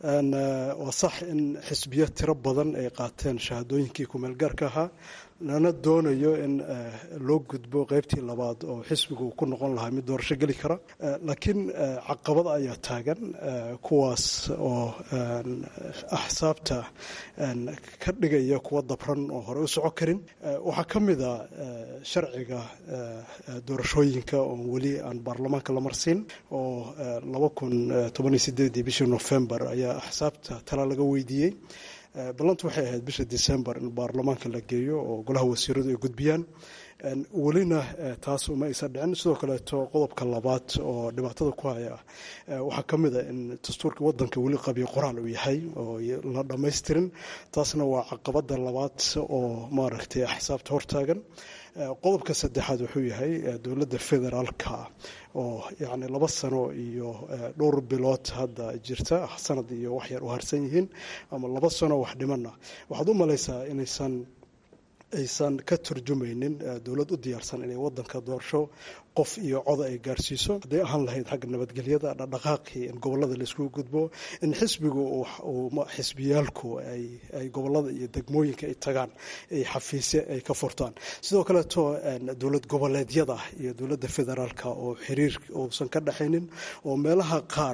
waa sax in xisbiyo tiro badan ay qaateen shahaadooyinkii kumeelgaarka ahaa lana doonayo in loo gudbo qeybtii labaad oo xisbigu ku noqon lahaa mid doorasho geli kara laakiin caqabad ayaa taagan kuwaas oo axsaabta ka dhigaya kuwa dabran oo hore u soco karin waxaa ka mid a sharciga doorashooyinka oo weli aan baarlamaanka la marsiin oo laba kun tobaniyo sideedii bishii novembar ayaa axsaabta tala laga weydiiyey ballantu waxay ahayd bisha december in baarlamaanka la geeyo oo golaha wasiiradu ay gudbiyaan welina taas uma aysan dhicin sidoo kaleeto qodobka labaad oo dhibaatada ku haya waxaa ka mid a in dastuurka wadanka weli qabiyo qoraal uu yahay oo la dhammaystirin taasna waa caqabada labaad oo maaragtay axsaabta hortaagan qodobka saddexaad wuxuu yahay dowladda federaalka oo yacni laba sano iyo dhowr bilood hadda jirta sanad iyo wax yar u harsan yihiin ama laba sano wax dhimana waxaad u malaysaa inaysan aysan ka turjumaynin dowlad u diyaarsan inay wadanka doorasho qof iyo coda ay gaarsiiso hadday ahaan lahayd xagga nabadgelyada dhaqdhaqaaqii in gobolada laiskugu gudbo in xisbigu xisbiyaalku ay gobolada iyo degmooyinka ay tagaan ay xafiisye ay ka furtaan sidoo kaleeto dowlad goboleedyada iyo dowladda federaalka oo xiriir uusan ka dhexaynin oo meelaha qaar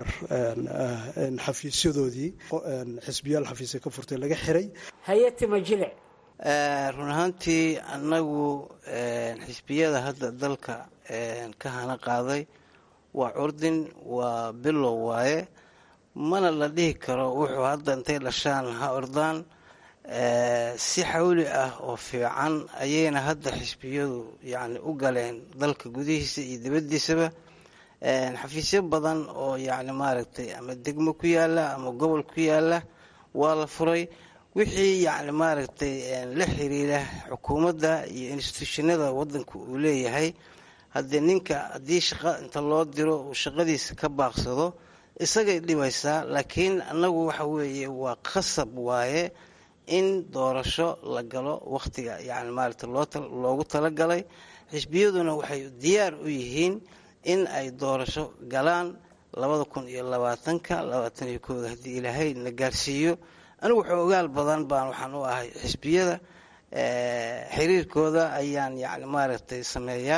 xafiisyadoodii xisbiyaal xafiisya ka furtay laga xiray hayatima jilic run ahaantii annagu xisbiyada hadda dalka ka hana qaaday waa curdin waa bilow waaye mana la dhihi karo wuxuu hadda intay dhashaan ha ordaan si xawli ah oo fiican ayayna hadda xisbiyadu yacni u galeen dalka gudihiisa iyo dibaddiisaba xafiisyo badan oo yacni maaragtay ama degmo ku yaala ama gobol ku yaala waa la furay wixii yacni maaragtay la xiriira xukuumadda iyo instituushinada wadanku uu leeyahay haddii ninka haddii shaqo inta loo diro uu shaqadiisa ka baaqsado isagay dhibaysaa laakiin annagu waxa weeye waa khasab waaye in doorasho la galo wakhtiga yacni maaragtay loogu talagalay xisbiyaduna waxay diyaar u yihiin in ay doorasho galaan labada kun iyo labaatanka labaatan iyo kooda haddii ilaahay na gaarsiiyo anigu xoogaal badan baan waxaan u ahay xisbiyada xiriirkooda ayaan yani maaragtay sameeyaa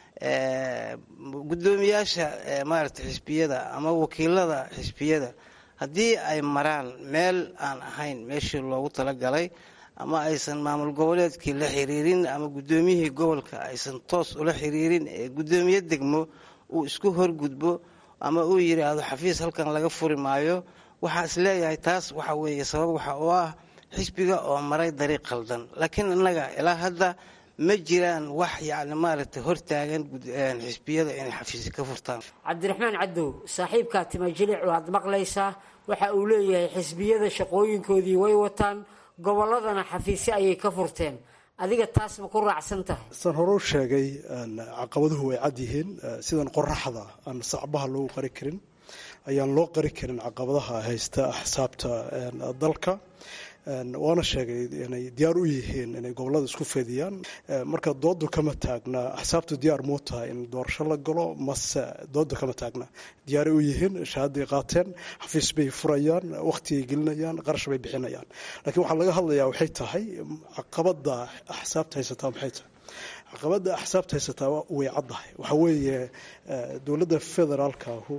guddoomiyaasha maaragtay xisbiyada ama wakiilada xisbiyada haddii ay maraan meel aan ahayn meeshii loogu talagalay ama aysan maamul goboleedkii la xiriirin ama guddoomiyihii gobolka aysan toos ula xiriirin ee guddoomiye degmo uu isku horgudbo ama uu yidhaahdo xafiis halkan laga furi maayo waxaa is leeyahay taas waxa weeye sabab waxa oo ah xisbiga oo maray dariiq khaldan laakiin innaga ilaa hadda ma jiraan wax yacni maaragtay hortaagan xisbiyada inay xafiisya ka furtaan cabdiraxmaan cadow saaxiibkaa timajilic waad maqlaysaa waxa uu leeyahay xisbiyada shaqooyinkoodii way wataan gobolladana xafiisyo ayay ka furteen adiga taas ma ku raacsan tahay saan hore u sheegay caqabaduhu way cad yihiin sidan qoraxda aan sacbaha loogu qari karin ayaan loo qari karin caqabadaha haysta axsaabta dalka waana sheegay inay diyaar u yihiin inay gobolada isku fediyaan marka doodu kama taagna axsaabtu diyaar muu tahay in doorasho la galo mase dooda kama taagna diyaaray u yihiin shahaaday qaateen xafiis bay furayaan wakhtigay gelinayaan qarash bay bixinayaan laakiin waxaa laga hadlayaa waxay tahay caqabada axsaabta haysataa maxay tahay caqabada axsaabta haysataa way caddahay waxaa weeye dowladda federaalkahu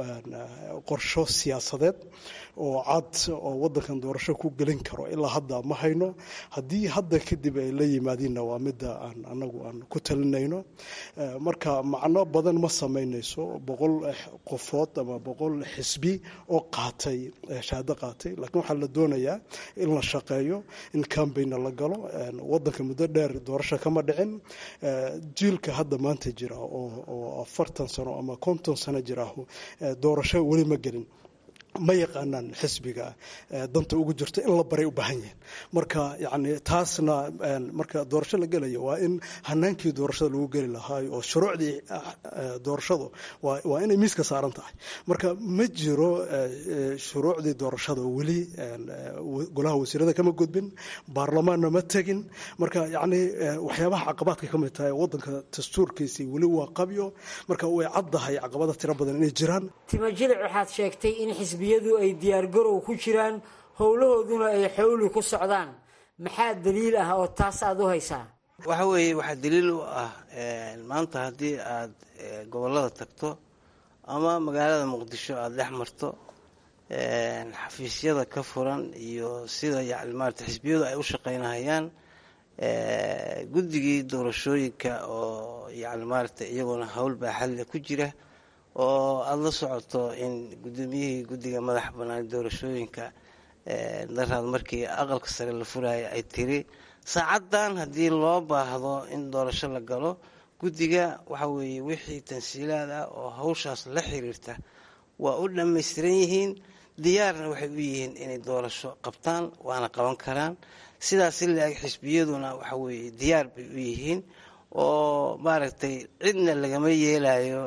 qorsho siyaasadeed oo cad oo wadankan doorasho ku gelin karo ilaa hadda ma hayno haddii hadda kadib ay la yimaadiinna waa midda aan anagu aan ku talinayno marka macno badan ma samaynayso boqol qofood ama boqol xisbi oo qaatay shahaado qaatay laakiin waxaa la doonayaa in la shaqeeyo in cambaigna la galo wadanka muddo dheer doorasho kama dhicin jiilka hadda maanta jira oo afartan sano ama konton sano jiraahu doorasho weli ma gelin ma yaqaanaan xisbiga danta ugu jirto in la baray u baahan yihiin marka yani taasna marka doorasho la gelayo waa in hanaankii doorashada lagu geli lahaa oo shuruucdii doorashadu waa inay miiska saaran tahay marka ma jiro shuruucdii doorashada weli golaha wasiirada kama gudbin baarlamaanna ma tegin marka yani waxyaabaha caqabaadka ka mid tahay wadanka dastuurkiisii weli waa qabyo marka way caddahay caqabada tiro badan inay jiraan timajilic waxaad sheegtay in xisbiyadu ay diyaargarow ku jiraan howlahooduna ay xowli ku socdaan maxaa daliil ah oo taas aada u haysaa waxa weeye waxaa daliil u ah maanta haddii aada gobollada tagto ama magaalada muqdisho aada dhex marto xafiisyada ka furan iyo sida yani maarata xisbiyadu ay u shaqaynahayaan guddigii doorashooyinka oo yani maarata iyaguna howl baaxadle ku jira oo aada la socoto in guddoomiyihii guddiga madaxa bannaan doorashooyinka daraad markii aqalka sare la furaya ay tiri saacaddan haddii loo baahdo in doorasho la galo guddiga waxa weeye wixii tansiilaad ah oo hawshaas la xiriirta waa u dhammaystiran yihiin diyaarna waxay u yihiin inay doorasho qabtaan waana qaban karaan sidaas ilaeg xisbiyaduna waxa weeye diyaar bay u yihiin oo maaragtay cidna lagama yeelayo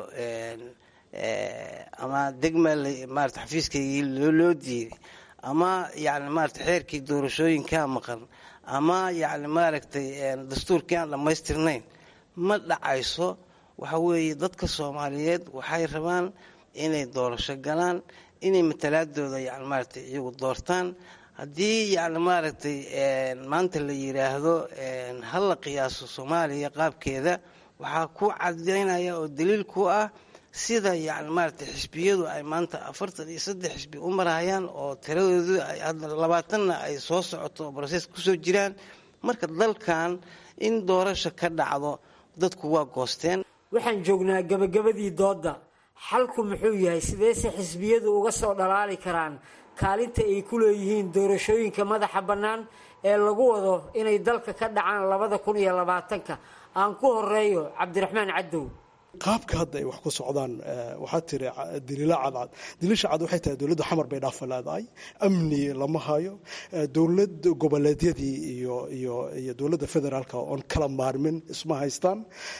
ama degma maarata xafiiskaygii loo diiday ama yani maarata xeerkii doorashooyinkaa maqan ama yani maaragtay dastuurkii aan dhammaystirnayn ma dhacayso waxa weeye dadka soomaaliyeed waxay rabaan inay doorasho galaan inay matalaadooda yani maaragtay iyagu doortaan haddii yani maaragtay maanta la yiraahdo hala qiyaaso soomaaliya qaabkeeda waxaa ku cadaynaya oo daliil ku ah sida yani maaragtay xisbiyadu ay maanta afartan iyo saddex xisbi u marayaan oo tiradoodu labaatanna ay soo socoto oo brosees kusoo jiraan marka dalkan in doorasho ka dhacdo dadku waa goosteen waxaan joognaa gabagabadii doodda xalku muxuu yahay sideese xisbiyadu uga soo dhalaali karaan kaalinta ay ku leeyihiin doorashooyinka madaxa bannaan ee lagu wado inay dalka ka dhacaan labada kun iyo labaatanka aan ku horeeyo cabdiraxmaan cadow qaabka hadda ay wax ku socdaan waxaa tiri daliila cadcad daliisha cad waxay tahay dowladda xamar bay dhaafa leedahay amni lama hayo dowlad goboleedyadii iyo iyo iyo dowladda federaalka oon kala maarmin isma haystaan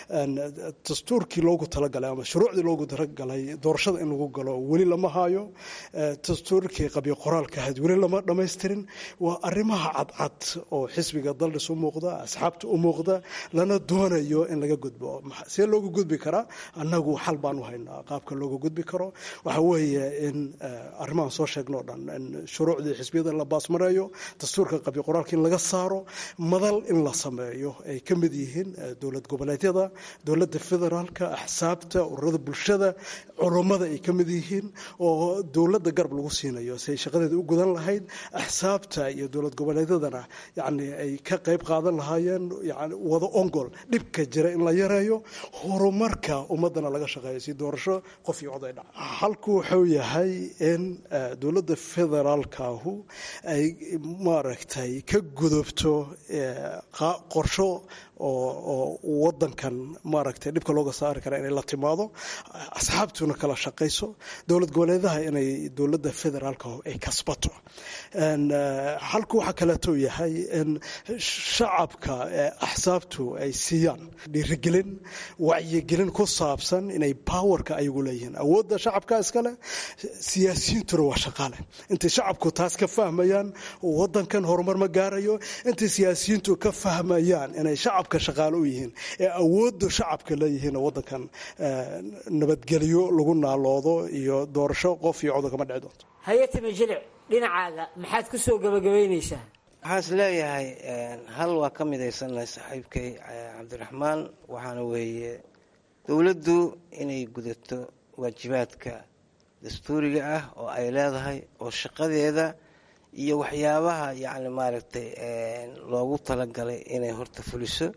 dastuurkii loogu talagalay ama shuruucdii loogu talagalay doorashada in lagu galo weli lama hayo dastuurkii qabyo qoraalka ahayd weli lama dhammaystirin waa arrimaha cadcad oo xisbiga daldhis u muuqda asxaabta u muuqda lana doonayo in laga gudbo see loogu gudbi karaa annagu xal baan u haynaa qaabka looga gudbi karo waxa weeye in arrimahan soo sheegno o dhan in shuruucdii xisbiyada la baasmareeyo dastuurka qabyo qoraalka in laga saaro madal in la sameeyo ay ka mid yihiin dowlad goboleedyada dowladda federaalka axsaabta ururada bulshada culummada ay ka mid yihiin oo dowladda garab lagu siinayo si ay shaqadeeda u gudan lahayd axsaabta iyo dowlad goboleedyadana yani ay ka qayb qaadan lahaayeen yani wada ongol dhibka jira in la yareeyo horumarka ummadana laga shaqeeyo si doorasho qof iyo cod ay dhaca halku wuxuu yahay in dowladda federaalkaahu ay maaragtay ka gudubto qorsho oo wadankan maaragtay dhibka looga saari kara inay la timaado asxaabtuna kala shaqayso dowlad goboleedaha inay dowladda federaalka ay kasbato xalku waxaa kaleeto yahay in shacabka axsaabtu ay siiyaan dhiirigelin wacyigelin ku saabsan inay powerka ayagu leeyihiin awoodda shacabka iskale siyaasiyiintuna waa shaqaale intay shacabku taas ka fahmayaan wadankan horumar ma gaarayo intay siyaasiyiintu ka fahmayaan inay shacabka shaqaale u yihiin ee awoodda shacabka leeyihiin wadankan nabadgelyo lagu naaloodo iyo doorasho qof iyo codo kama dhici doonto hayatime jilic dhinacaaga maxaad ku soo gabagabaynaysaa waxaan is leeyahay hal waa ka midaysannahay saaxiibkay cabdiraxmaan waxaana weeye dowladdu inay gudato waajibaadka dastuuriga ah oo ay leedahay oo shaqadeeda iyo waxyaabaha yacni maaragtay loogu talagalay inay horta fuliso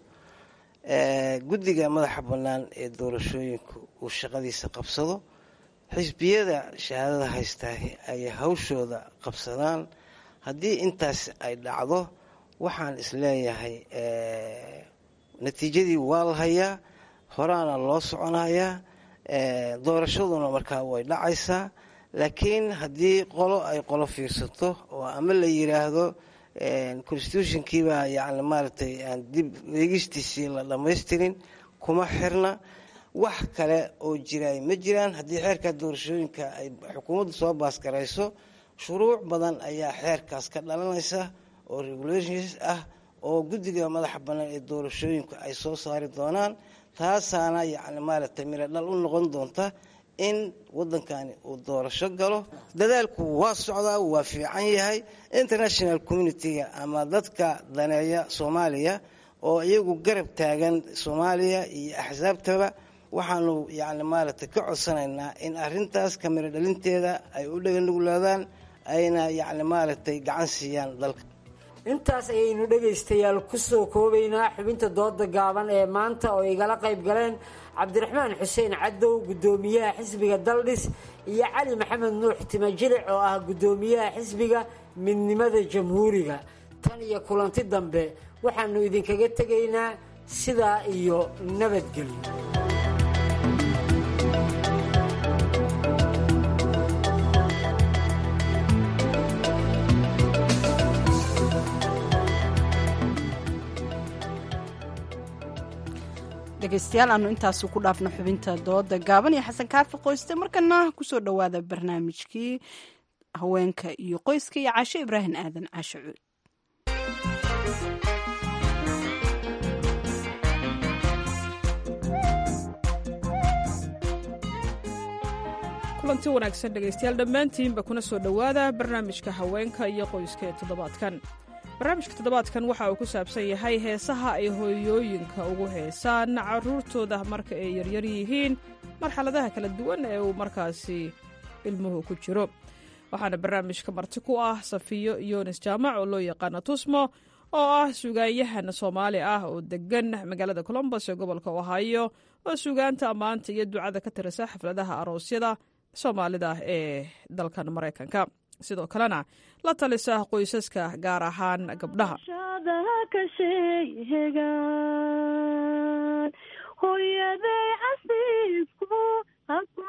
guddiga madaxa bannaan ee doorashooyinku uu shaqadiisa qabsado xisbiyada shahaadada haystaa ay hawshooda qabsadaan haddii intaas ay dhacdo waxaan isleeyahay natiijadii waa la hayaa horaana loo soconayaa doorashaduna markaa way dhacaysaa laakiin haddii qolo ay qolo fiirsato oo ama la yiraahdo constitutionkiibaa yani maaragtay aan dib eegistiisii la dhammaystirin kuma xirna wax kale oo jiraay ma jiraan haddii xeerka doorashooyinka ay xukuumaddu soo baasgarayso shuruuc badan ayaa xeerkaas ka dhalanaysa oo regulations ah oo guddiga madaxa bannaan ee doorashooyinku ay soo saari doonaan taasaana yacni maaragtay miro dhal u noqon doonta in waddankani uu doorasho galo dadaalku waa socdaa waa fiican yahay international communitiga ama dadka daneeya soomaaliya oo iyagu garab taagan soomaaliya iyo axsaabtaba waxaanu yacni maaragtay ka codsanaynaa in arrintaas kamiro dhalinteeda ay u dhaganuglaadaan ayna yacni maaragtay gacan siiyaan dalka intaas ayaynu dhegaystayaal ku soo koobaynaa xubinta dooda gaaban ee maanta oo igala qayb galeen cabdiraxmaan xuseen cadow guddoomiyaha xisbiga daldhis iyo cali maxamed nuux timajilic oo ah guddoomiyaha xisbiga midnimada jamhuuriga tan iyo kulanti dambe waxaanu idinkaga tegaynaa sidaa iyo nabadgelyo dhegaystayaal aanu intaasu ku dhaafno xubinta dooda gaaban iyo xasan kaafi qoyste markana kusoo dhowaada barnaamijkii haweenka iyo qoyska iyo caasho ibraahim aadan caasho cuud kulanti wanaagsan dhegaystayaal dhammaantiinba kuna soo dhowaada barnaamijka haweenka iyo qoyska ee toddobaadkan barnaamijka toddobaadkan waxa uu ku saabsan yahay heesaha ay hooyooyinka ugu heesaan caruurtooda marka ay yaryar yihiin marxaladaha kala duwan ee uu markaasi ilmuhu ku jiro waxaana barnaamijka marti ku ah safiyo yoonis jaamac oo loo yaqaano tusmo oo ah sugaanyahan soomaali ah oo degan magaalada colombos ee gobolka ohaayo oo sugaanta ammaanta iyo ducada ka tirisa xafladaha aroosyada soomaalida ee dalkan maraykanka sidoo kalena la talisa qoysaska gaar ahaan gabdhaha hooyaday casiisku haku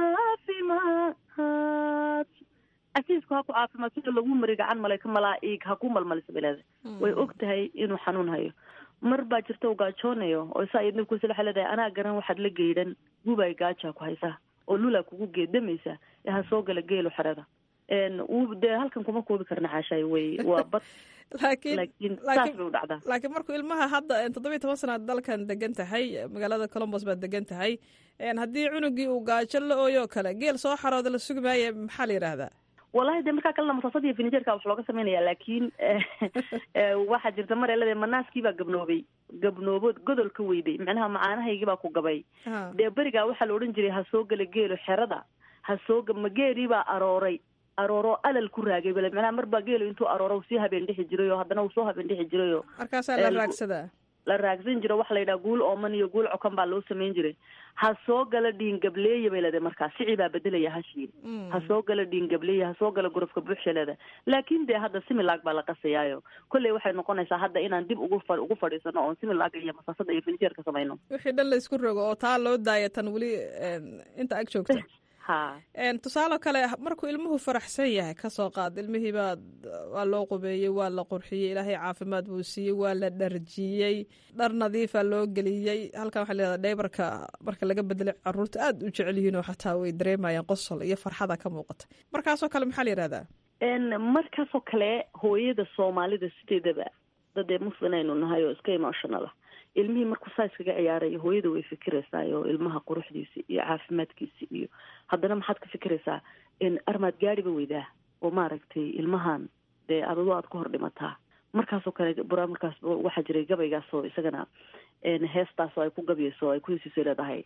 caafimaad casiisku haku caafimaad sida lagu mari gacan malay ka malaa'iig haku malmalisa bileeda way og tahay inuu xanuun hayo mar baa jirta u gaajoonayo oo isaa iyo nibkuusila waxay leedahay anaa garan waxaad la geydhan gubay gaajaa ku haysaa oo lulaa kugu geedamaysa ee ha soo gala geelo xerada wuu dee halkan kuma koobi karna xaashaay wey waa bad laakiin saas bay u dhacdaa laakiin markuu ilmaha hadda toddobiyi toban sanaad dalkan degan tahay magaalada colombos baad degan tahay haddii cunugii uu gaajo la ooyo kale geel soo xarooda la sugi maaye maxaa la yidhaahdaa wallahi dee markaa kalena masaasad iyo finijerka wax looga sameynaya laakiin waxaa jirta mar elade manaaskii baa gabnoobay gabnoobood godol ka weyday macnaha macaanahaygii baa ku gabay dee berigaa waxaa la odhan jiray ha soo gala geelo xerada ha soo ma geelii baa arooray arooro alal ku raagay bale macnaha mar baa geelo intuu arooro sii habeen dhixi jiray oo haddana uu soo habeen dhixi jiray oo markaasaa la raagsadaa la raagsan jiro waxa la yidhaha guul ooman iyo guul cokan baa loo samayn jiray ha soo gala dhiin gableeya bay leedahay markaa sici baa bedelaya hashii ha soo gala dhiin gableeya ha soo gala gurufka buuxsha leedahay laakin dee hadda similaag baa la qasayaayo kolley waxay noqonaysaa hadda inaan dib ugu fa ugu fadhiisano oon similaaga iyo masaasada iyo finjeerka samayno wixii dhan la isku rogo oo taa loo daaya tan weli inta ag joogta tusaale kale markuu ilmuhu faraxsan yahay kasoo qaad ilmihii baa waa loo qubeeyey waa la qurxiyey ilaahay caafimaad buu siiyey waa la dharjiyey dhar nadiifa loo geliyey halkan waxaa leedahay dheybarka marka laga bedelay caruurta aada u jecel yihiin oo xataa way dareemayaan qosol iyo farxada ka muuqata markaasoo kale maxaa la yihahdaa markaasoo kale hooyada soomaalida sideedaba dadee muslim aynu nahay oo iska emotionala ilmihii markuu saa iskaga ciyaarayo hooyada way fikiraysaayoo ilmaha quruxdiisa iyo caafimaadkiisa iyo haddana maxaad ka fikiraysaa armaad gaadhiba weydaa oo maaragtay ilmahan dee adado aad ka hor dhimataa markaasoo kale bura markaas waxaa jiray gabaygaasoo isagana heestaasoo ay ku gabyayso oo ay ku hesiisay leedahay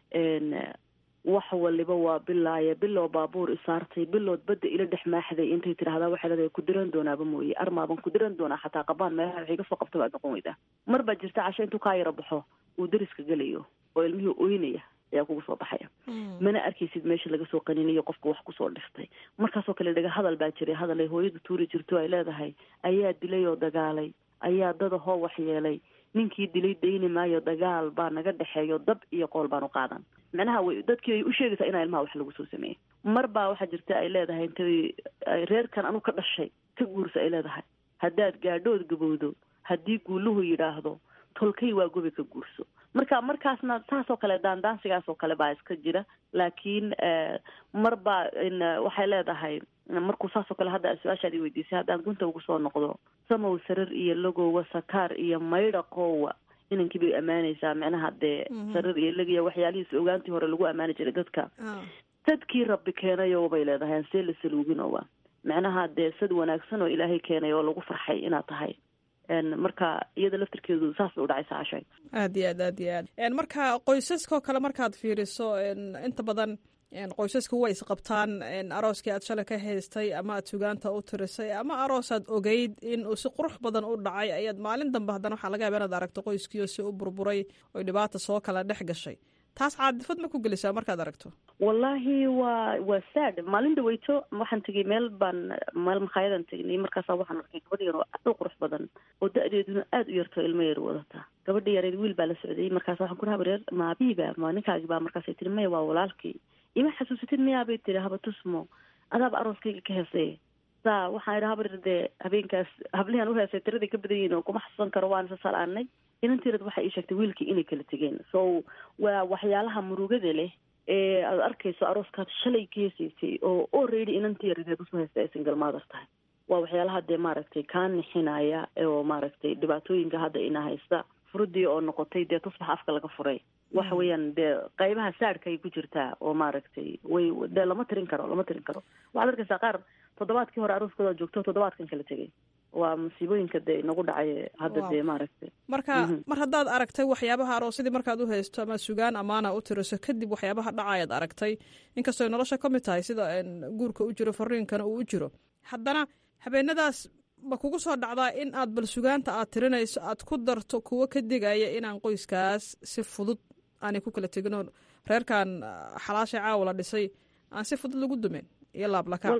wax waliba waa bilaaya bilow baabuur isaartay bilood badda ila dhex maaxday intay tidhaahdaa waxay leedahay ku diran doonaaba mooye armaaban ku diran doonaa xataa qabaan meelaha waxay kasoo qabta baad noqon weydaa mar baa jirta casho intuu kaa yaro baxo uu dariska gelayo oo ilmihii oynaya ayaa kugu soo baxaya mana arkaysid meesha laga soo qaninayo qofka wax kusoo dhiftay markaasoo kale dhaga hadal baa jiray hadal ay hooyadu tuuri jirto ay leedahay ayaa dilay oo dagaalay ayaa dadahoo waxyeelay ninkii dilay dayni maayo dagaal baa naga dhexeeyo dab iyo qool baan u qaadan macnaha way dadkii ay u sheegaysaa inaa ilmaha wax lagu soo sameeyey mar baa waxaa jirta ay leedahay intay reerkan anu ka dhashay ka guursa ay leedahay haddaad gaadhood gabowdo haddii guuluhu yidhaahdo tolkay waa gobi ka guurso marka markaasna saasoo kale daandaansigaasoo kale baa iska jira laakiin mar baa waxay leedahay markuu saasoo kale hadda su-aashaad i weydiisay haddaan gunta ugu soo noqdo samow sarir iyo logowa sakaar iyo maydha qoowa inankii bay ammaanaysaa macnaha dee sarir iyo legiya waxyaalihiis ogaantii hore lagu ammaani jiray dadka sadkii rabbi keenayo bay leedahay aan see la saluuginowa macnaha dee sad wanaagsan oo ilaahay keenay oo lagu farxay inaad tahay marka iyada laftirkeedu saas bay udhacaysa cashay aad iyo aad aad iyo aad marka qoysaskao kale markaad fiiriso inta badan qoysasku way isqabtaan arooskii aad shalay ka haystay ama aad sugaanta u tirisay ama aroosaad ogeyd in uu si qurux badan u dhacay ayaad maalin dambe haddana waxaa laga yaba inaad aragto qoyskiio si u burburay oy dhibaata soo kala dhex gashay taas caadifad ma ku gelisaa markaad aragto wallaahi waa waa sad maalin dhaweyto waxaan tegay meel baan meel makhaayadaan tegnay markaasa waxaan arkay gabadh yar oo aad u qurux badan oo da-deeduna aada u yarto ilmo yar wadataa gabadha yareed wiil baa la socday markaas waxaan ku dhaha reer ma abiiba ma ninkaagi baa markaasay tiri maya waa walaalkii ima xasuusatid miyaa bay tiri haba tusmo adaaba arooskayga ka heesay saa waxaan idhi habar dee habeenkaas hablihan u heesay tiraday ka badan yihiin oo kuma xasuusan karo waan isa salaanay inantiirad waxay ii sheegtay wiilkii inay kala tegeen so waa waxyaalaha murugada leh ee aad arkayso arooskaad shalay ka heesaysay oo already inantiiradeed usoo heystay ay single mother tahay waa waxyaalaha dee maaragtay kaa nixinaya oo maaragtay dhibaatooyinka hadda ina haysta furudii oo noqotay dee tusbax afka laga furay waxa weeyaan dee qaybaha saadhka ay ku jirtaa oo maaragtay way dee lama tirin karo lama tirin karo waxaad arkaysaa qaar toddobaadkii hore arooskooda joogto toddobaadkan kala tegay waa musiibooyinka dee inagu dhacay hadda dee maaragtay marka mar haddaad aragtay waxyaabaha aroosadii markaad u haysto ama sugaan amaana u tiriso kadib waxyaabaha dhacayaad aragtay inkastoo nolosha ka mid tahay sida guurka u jiro fariinkana uu u jiro haddana habeenadaas ma kugu soo dhacdaa in aad bal sugaanta aad tirinayso aad ku darto kuwo ka digaya inaan qoyskaas si fudud aanay ku kala teginoo reerkan xalaashay caawa la dhisay aan si fudud lagu dumin iyo laablaka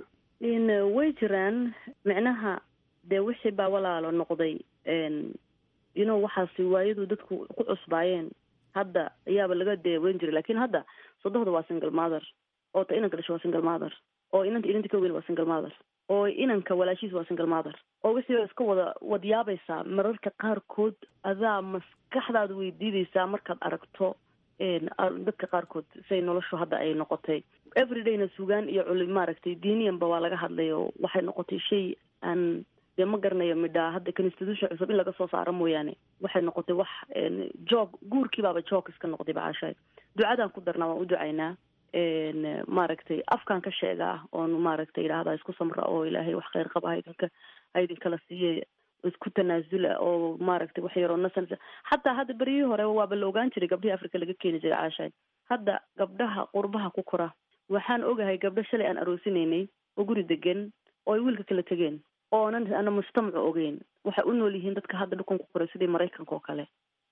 way jiraan micnaha dee wixii baa walaalo noqday you know waxaasi waayadu dadku ku cusbaayeen hadda ayaaba laga deeweyn jiray lakin hadda sodohda waa single mother oo ta inanka dhasho waa single mother oo inanta inanta ka weyn waa single mother oo inanka walaashiis waa single mother oo wixii ba iska wada wadiyaabaysaa mararka qaarkood adaa maskaxdaada weydiideysaa markaad aragto dadka qaarkood say noloshu hadda ay noqotay everydayna sugaan iyo culi maaragtay diiniyanba waa laga hadlay oo waxay noqotay shay aan dee ma garanayo midhaa hadda constitution cusub in laga soo saaro mooyaane waxay noqotay wax joog guurkii baaba joog iska noqday bacaashahay ducadaan ku darnaa waan u ducaynaa maaragtay afkaan ka sheegaa oon maaragtay idhaahdaa isku samra oo ilaahay wax kheyr qaba haydinka haydinkala siiye isku tanaasula oo maaragtay wax yaroo nasan xataa hadda beryihii hore waaba la ogaan jiray gabdhihii africa laga keeni jiray caashahay hadda gabdhaha qurbaha ku kora waxaan ogahay gabdho shalay aan aroosinaynay oo guri degan oo ay wiilka kala tegeen oonan ana mujtamacu ogeyn waxay u nool yihiin dadka hadda dhulkan ku koray sidii maraykanka oo kale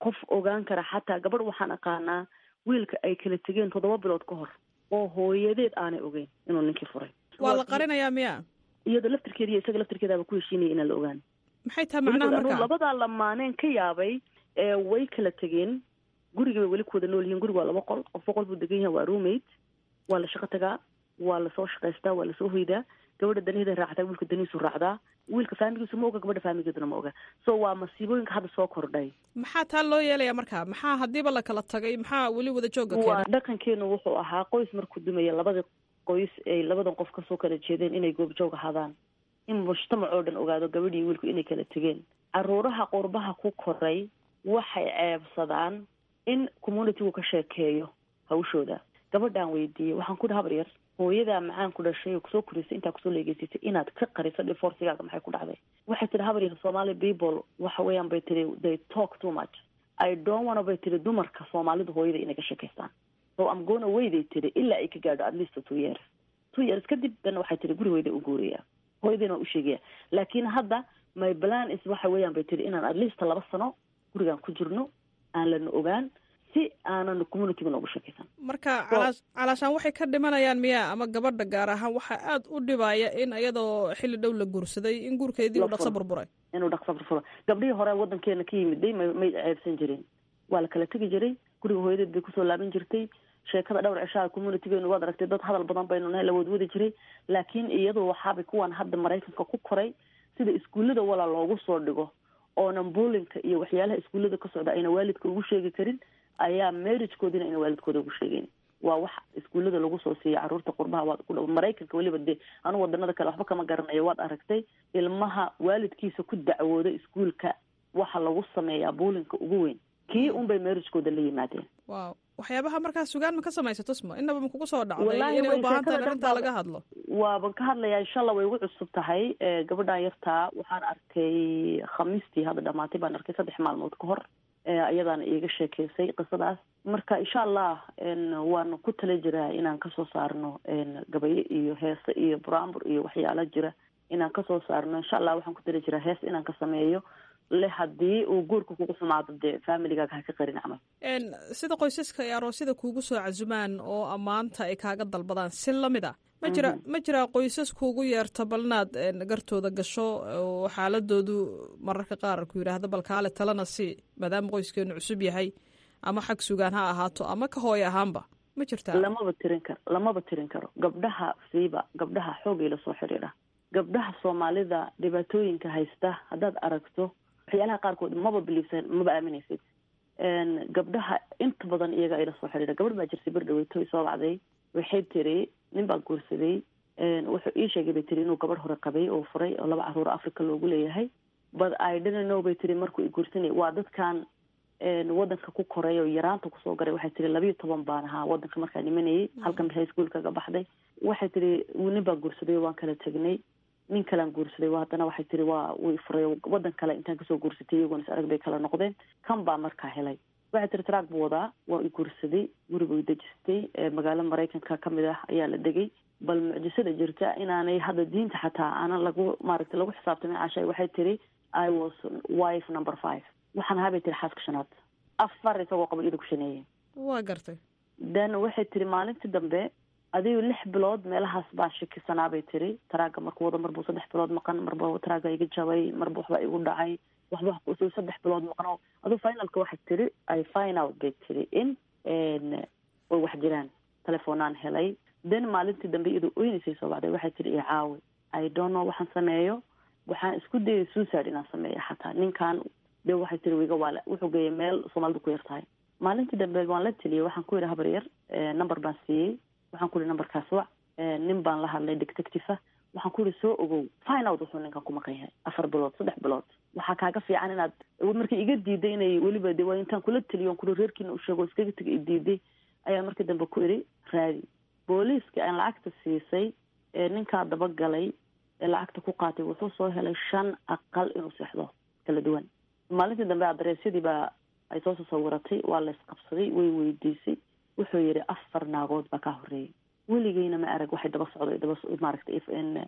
qof ogaan kara xataa gabadh waxaan aqaanaa wiilka ay kala tegeen toddoba bilood ka hor oo hooyadeed aanay ogeyn inuu ninkii furay waa la qarinayaa miya iyada laftirkeeda iyo isaga laftirkeedaaba ku heshiinaya inaan la ogaan maxay tahay macnaha marka labadaa lamaaneen ka yaabay ee way kala tegeen guriga bay weli ku wada nool yihiin guriga waa laba qol qof boqol buu degan yahay waa roommate waa la shaqo tagaa waa lasoo shaqaystaa waa lasoo hoydaa gabadha danaheeda raacdaa wiilka danihiisu raacdaa wiilka faamigiisu ma oga gabadha faamigeeduna ma oga so waa masiibooyinka hadda soo kordhay maxaa taa loo yeelaya marka maxaa haddiiba la kala tagay maxaa weli wada jooga waa keena dhaqankeenu wuxuu ahaa qoys markuu dumaya labada qoys ay labadan qof kasoo kala jeedeen inay goobjoog ahaadaan in mujtamac oo dhan ogaado gabadhii wiilku inay kala tegeen caruuraha qurbaha ku koray waxay ceebsadaan in communitygu ka sheekeeyo hawshooda gabadhaan weydiiyey waxaan ku habar yar hooyadaa macaan ku dhashay oo kusoo korisay intaa kusoo leegeysatay inaad ka qariso divorcigaaga maxay ku dhacday waxay tihi habar yar somali people waxa weeyaan bay tihi they talk too much i don't wanna bay tihi dumarka soomaalidu hooyada inay ka sheekaystaan so am gona weyday tihi ilaa ay ka gaadho at least two years two years kadib dana waxay tihi gurigooda u guuraya hooyadayna waa u sheegaya laakiin hadda my plan is waxa weeyaan bay tihi inaan at least laba sano gurigaan ku jirno aan lana ogaan si aanan communityga noogu sheekaysan marka calaa- calaashaan waxay ka dhimanayaan miya ama gabadha gaar ahaan waxaa aad u dhibaya in iyadoo xilli dhow la guursaday in guurkeedii uu La dhaqso furo. burburay inuu dhaqso furfuro gabdhihii hore wadankeena ka yimiday may may ceebsan jirin waa la kala tegi jiray guriga hooyadeed bay kusoo laaban jirtay sheekada dhowr cishaha communitygeenu waad aragtay dad hadal badan baynu nahay la wadwadi jiray laakiin iyadu waxaabay kuwan hadda maraykanka ku koray sida iskuullada walaa loogu soo dhigo oonan buulinka iyo waxyaalaha iskuullada ka socda ayna waalidka ugu sheegi karin ayaa marriagekoodina ayna waalidkooda ugu sheegeyn waa wax iskuullada lagu soo siiya caruurta qurbaha waad ku dhow maraykanka weliba dee anu wadanada kale waxba kama garanayo waad aragtay ilmaha waalidkiisa ku dacwooda iskuulka waxa lagu sameeyaa buulinka ugu weyn kii unbay marriagekooda la yimaadeen waaw waxyaabaha markaa sugaan ma ka samaysato sma inaba ma kugu soo dhacday Wallaahi inay way u baahan tahay sheekada arrintaa dhan laga baa- hadlo waaban ka hadlayaa inshallah way igu cusub tahay Eh, gabadhan yartaa waxaan arkay khamiistii hadda dhamaatay baan arkay saddex maalmood ka hor Eh, ayadaana iiga sheekeysay qisadaas marka insha allah en, waan ku tala jiraa inaan kasoo saarno en, gabayo iyo heese iyo buraanbur iyo waxyaala jira inaan kasoo saarno insha allah waxaan ku tala jiraa hees inaan ka sameeyo le haddii uu guurka kugu xumaado dee familigaaga ha ka qarin camal En, sida qoysaska ay aroosyada kuugu soo casumaan oo ammaanta ay kaaga dalbadaan si lamid a ma jira ma jiraa qoysas kuugu yeerta bal inaad en, gartooda gasho oo xaaladoodu mararka qaar ku yidhaahdo bal kaale talana si maadaama qoyskeenu cusub yahay ama xag sugaan ha ahaato ama ka hooy ahaanba ma jirtaa lamaba tirin karo lamaba tirin karo gabdhaha siiba gabdhaha xoogay lasoo xidhiidha gabdhaha soomaalida dhibaatooyinka haysta haddaad aragto waxyaalaha qaarkood maba biliibsan maba aaminaysid En, gabdhaha inta badan iyaga ay lasoo xidhiidha gabadh baa jirtay ber dhaweyto soo bacday waxay tiri nin baa guursaday En, wuxuu ii sheegay bay tiri inuu gabadh hore qabay oo furay oo laba caruur africa loogu leeyahay but i didn't know bay tiri markuu i guursanay waa dadkan en, wadanka ku koray oo yaraanta kusoo garay waxay tiri labiyo toban baan ahaa wadanka markaa nimanayay halkan high school kaga baxday waxay tiri nin baa guursaday waan kala tegnay nin kalaan guursaday waa haddana waxay tiri waa way furay wadan kale intaan kasoo guursatay iyagoona is arag bay kala noqdeen kan baa markaa helay waxay tiri taraag buu wadaa waa i guursaday guriga i dejistay ee magaalo maraykanka kamid ah ayaa la degay bal mucjisada jirta inaanay hadda diinta xataa aanan lagu maaragtay lagu xisaabtamin cashay waxay tiri i was wife number five waxaan ahaa bay tiri xaaska shanaad afar isagoo qaba iyada ku shaneeyey waa gartay then waxay tiri maalintii dambe adigu lix bilood meelahaas baa shakisanaa bay tiri taraaga markuu wado marbuu saddex bilood maqan marba taraaga iga jabay marba waxba igu dhacay waxba kusoo saddex bilood maqan aduu finalka waxay tiri i find out bay tiri in way wax jiraan telefoonaan helay then maalintii dambe iyadoo oynaysay soo baxday waxay tiri i caawi i don't know waxaan sameeyo waxaan isku dayay suicide inaan sameeyo xataa ninkan de waxay tiri wiga waale wuxuu geeyay meel soomaalidu ku yar tahay maalintii dambe waan la teliyey waxaan ku yidhi habar yar number baan siiyey waxaan ku yihi numberkaas wac nin baan la hadlay detective ah waxaan ku yihi soo ogow fine out wuxuu ninkan ku maqan yahay afar bilood saddex bilood waxaa kaaga fiican inaad markii iga diiday inay weliba de waa intaan kula teliyo on kuli reerkiina u sheego iskaga tega i diiday ayaa markii dambe ku idhi raadi booliiska aan lacagta siisay ee ninkaa dabagalay ee lacagta ku qaatay wuxuu soo helay shan aqal inuu seexdo kala duwan maalintii dambe adreesyadii baa ay soo sasawiratay waa la isqabsaday way weydiisay wuxuu yidhi afar naagood baa kaa horeeyay weligeyna ma arag waxay daba socdo daba maaragtay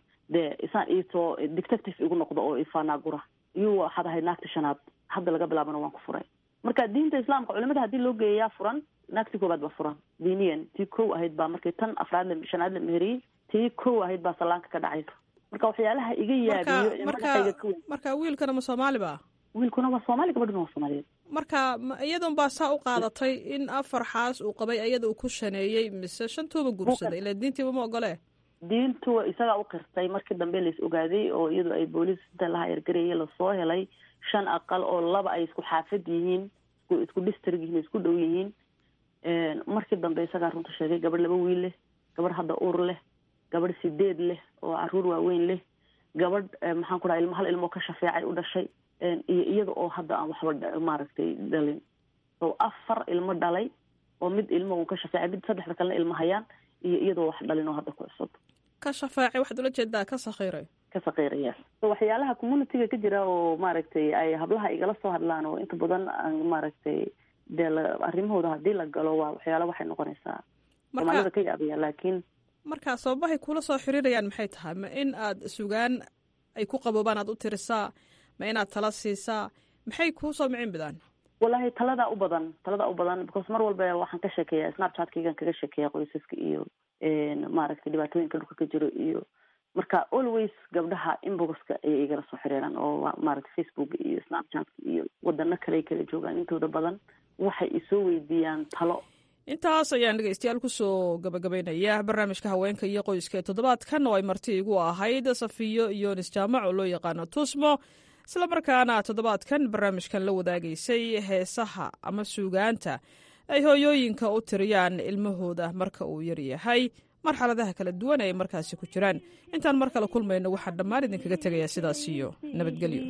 de isaan iitoo detective igu noqdo oo ifaanaagura iyuu waxaad ahayd naagta shanaad hadda laga bilaabana waan ku furay marka diinta islaamka culimada haddii loo geeyayaa furan naagtii koobaad baa furan diiniyan tii kow ahayd baa markii tan afraad la shanaad la meheriyey tii kow ahayd baa salaanka ka dhacaysa marka waxyaalaha iga yaabiyo ee madaxayga ka weyn marka wiilkana ma soomaali ba wiilkuna waa soomaali gabadhuna waa soomaaliyeed marka iyadan baa saa u qaadatay in afar xaas uu qabay iyada uu ku shaneeyey mise shantuuba guursaday ila diintiiba ma ogole diintu isagaa u qirtay markii dambe lais ogaaday oo iyadu ay booliis inta laha yargarayay lasoo helay shan aqal oo laba ay isku xaafad yihiin isku isku district yihiin isku dhow yihiin markii dambe isagaa runta sheegay gabadh laba wiil leh gabadh hadda ur leh gabadh sideed leh oo caruur waaweyn leh gabadh maxaan ku dhaha ilmo hal ilmoo ka shafeecay u dhashay iyo iyada oo hadda aan waxba maaragtay dhalin so afar ilmo dhalay oo mid ilmo uu ka shafeecay mid saddexda kalena ilmo hayaan iyo iyadoo wax dhalin oo hadda ku cusub ka shafeecay waxaad ula jeedaa ka sakhiiray ka sakiiraya so waxyaalaha communityga ka jira oo maaragtay ay hablaha igala soo hadlaan oo inta badan aan maaragtay dee la arrimahooda haddii la galo waa waxyaala waxay noqonaysaa soomaalida ka yaabaya laakiin marka sababahay kula soo xiriirayaan maxay tahay ma in aad sugaan ay ku qaboobaan aad u tirisaa ma inaad tala siisaa maxay kuu soo micin bidaan wallahi taladaa u badan taladaa u badan because mar walba waxaan ka sheekeeya snapchatkaygan kaga sheekeeya qoysaska iyo maaragtay dhibaatooyinka dhulka ka jiro iyo marka always gabdhaha inboxka ayay igala soo xiriiraan oo maaragtay facebook iyo snapchatka iyo wadano kale ay kala joogaan intooda badan waxay isoo weydiiyaan talo intaas ayaan dhegeystayaal kusoo gabagabaynaya barnaamijka haweenka iyo qoyska ee toddobaadkan oo ay marti igu ahayd safiyo yonis jaamac oo loo yaqaano tusmo islamarkaana toddobaadkan barnaamijkan la wadaagaysay heesaha ama suugaanta ay hooyooyinka u tiriyaan ilmahooda marka uu yaryahay marxaladaha kala duwan ay markaasi ku jiraan intaan mar kale kulmayno waxaan dhammaan idinkaga tegayaa sidaas iyo nabadgelyo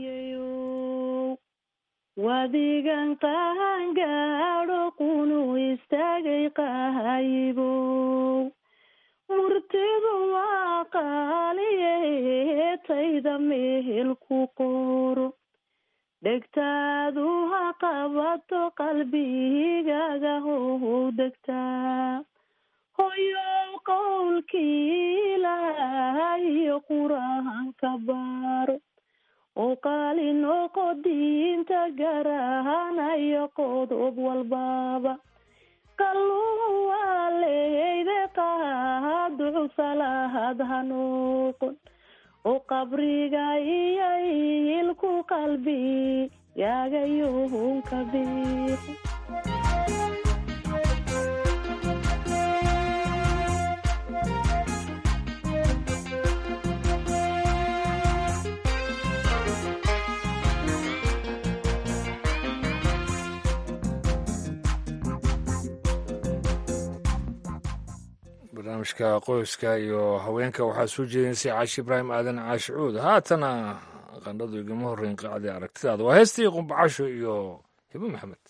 wadigan qaangaadho qunu istaagay qahayibow murtidu waa qaaliye tayda mehel ku qoro dhegtaadu ha qabato qalbigaga how degtaa hoyow qowlkii ilaahiyo qur-aanka baaro oo qaali noqo diinta garahanayo qodob walbaaba qalluhu waa leeyde qaaducu salaahad ha noqon oo qabriga iyo ilku qalbi yaagayuhunka biiqo barnaamijka qoyska iyo haweenka waxaa soo jeedinaysay caashi ibraahim aadan caashi cuud haatana qandhadu igama horreyn qaacdii aragtidaada waa heestii qumbacasho iyo hibo maxamed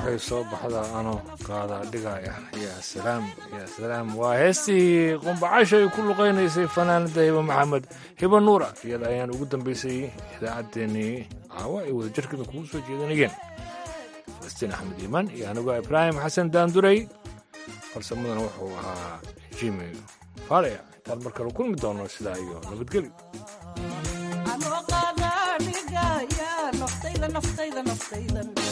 qoraxay soo baxda anoo qaada dhigaya yaa salaam yaa salaam waa heestii qumbacasha ay ku luqaynaysay fanaanada hiba maxamed hiba nuura iyada ayaan ugu dambaysay idaacaddeenii caawa ay wadajirkeeda kugu soo jeedanayeen falastiin axmed iimaan iyo anigoo ibraahim xasan daanduray farsamadana wuxuu ahaa jimi faaleya intaan mar kale kulmi doono sidaa iyo nabadgelyo anoo qaada dhigaya naftayda naftayda naftaydan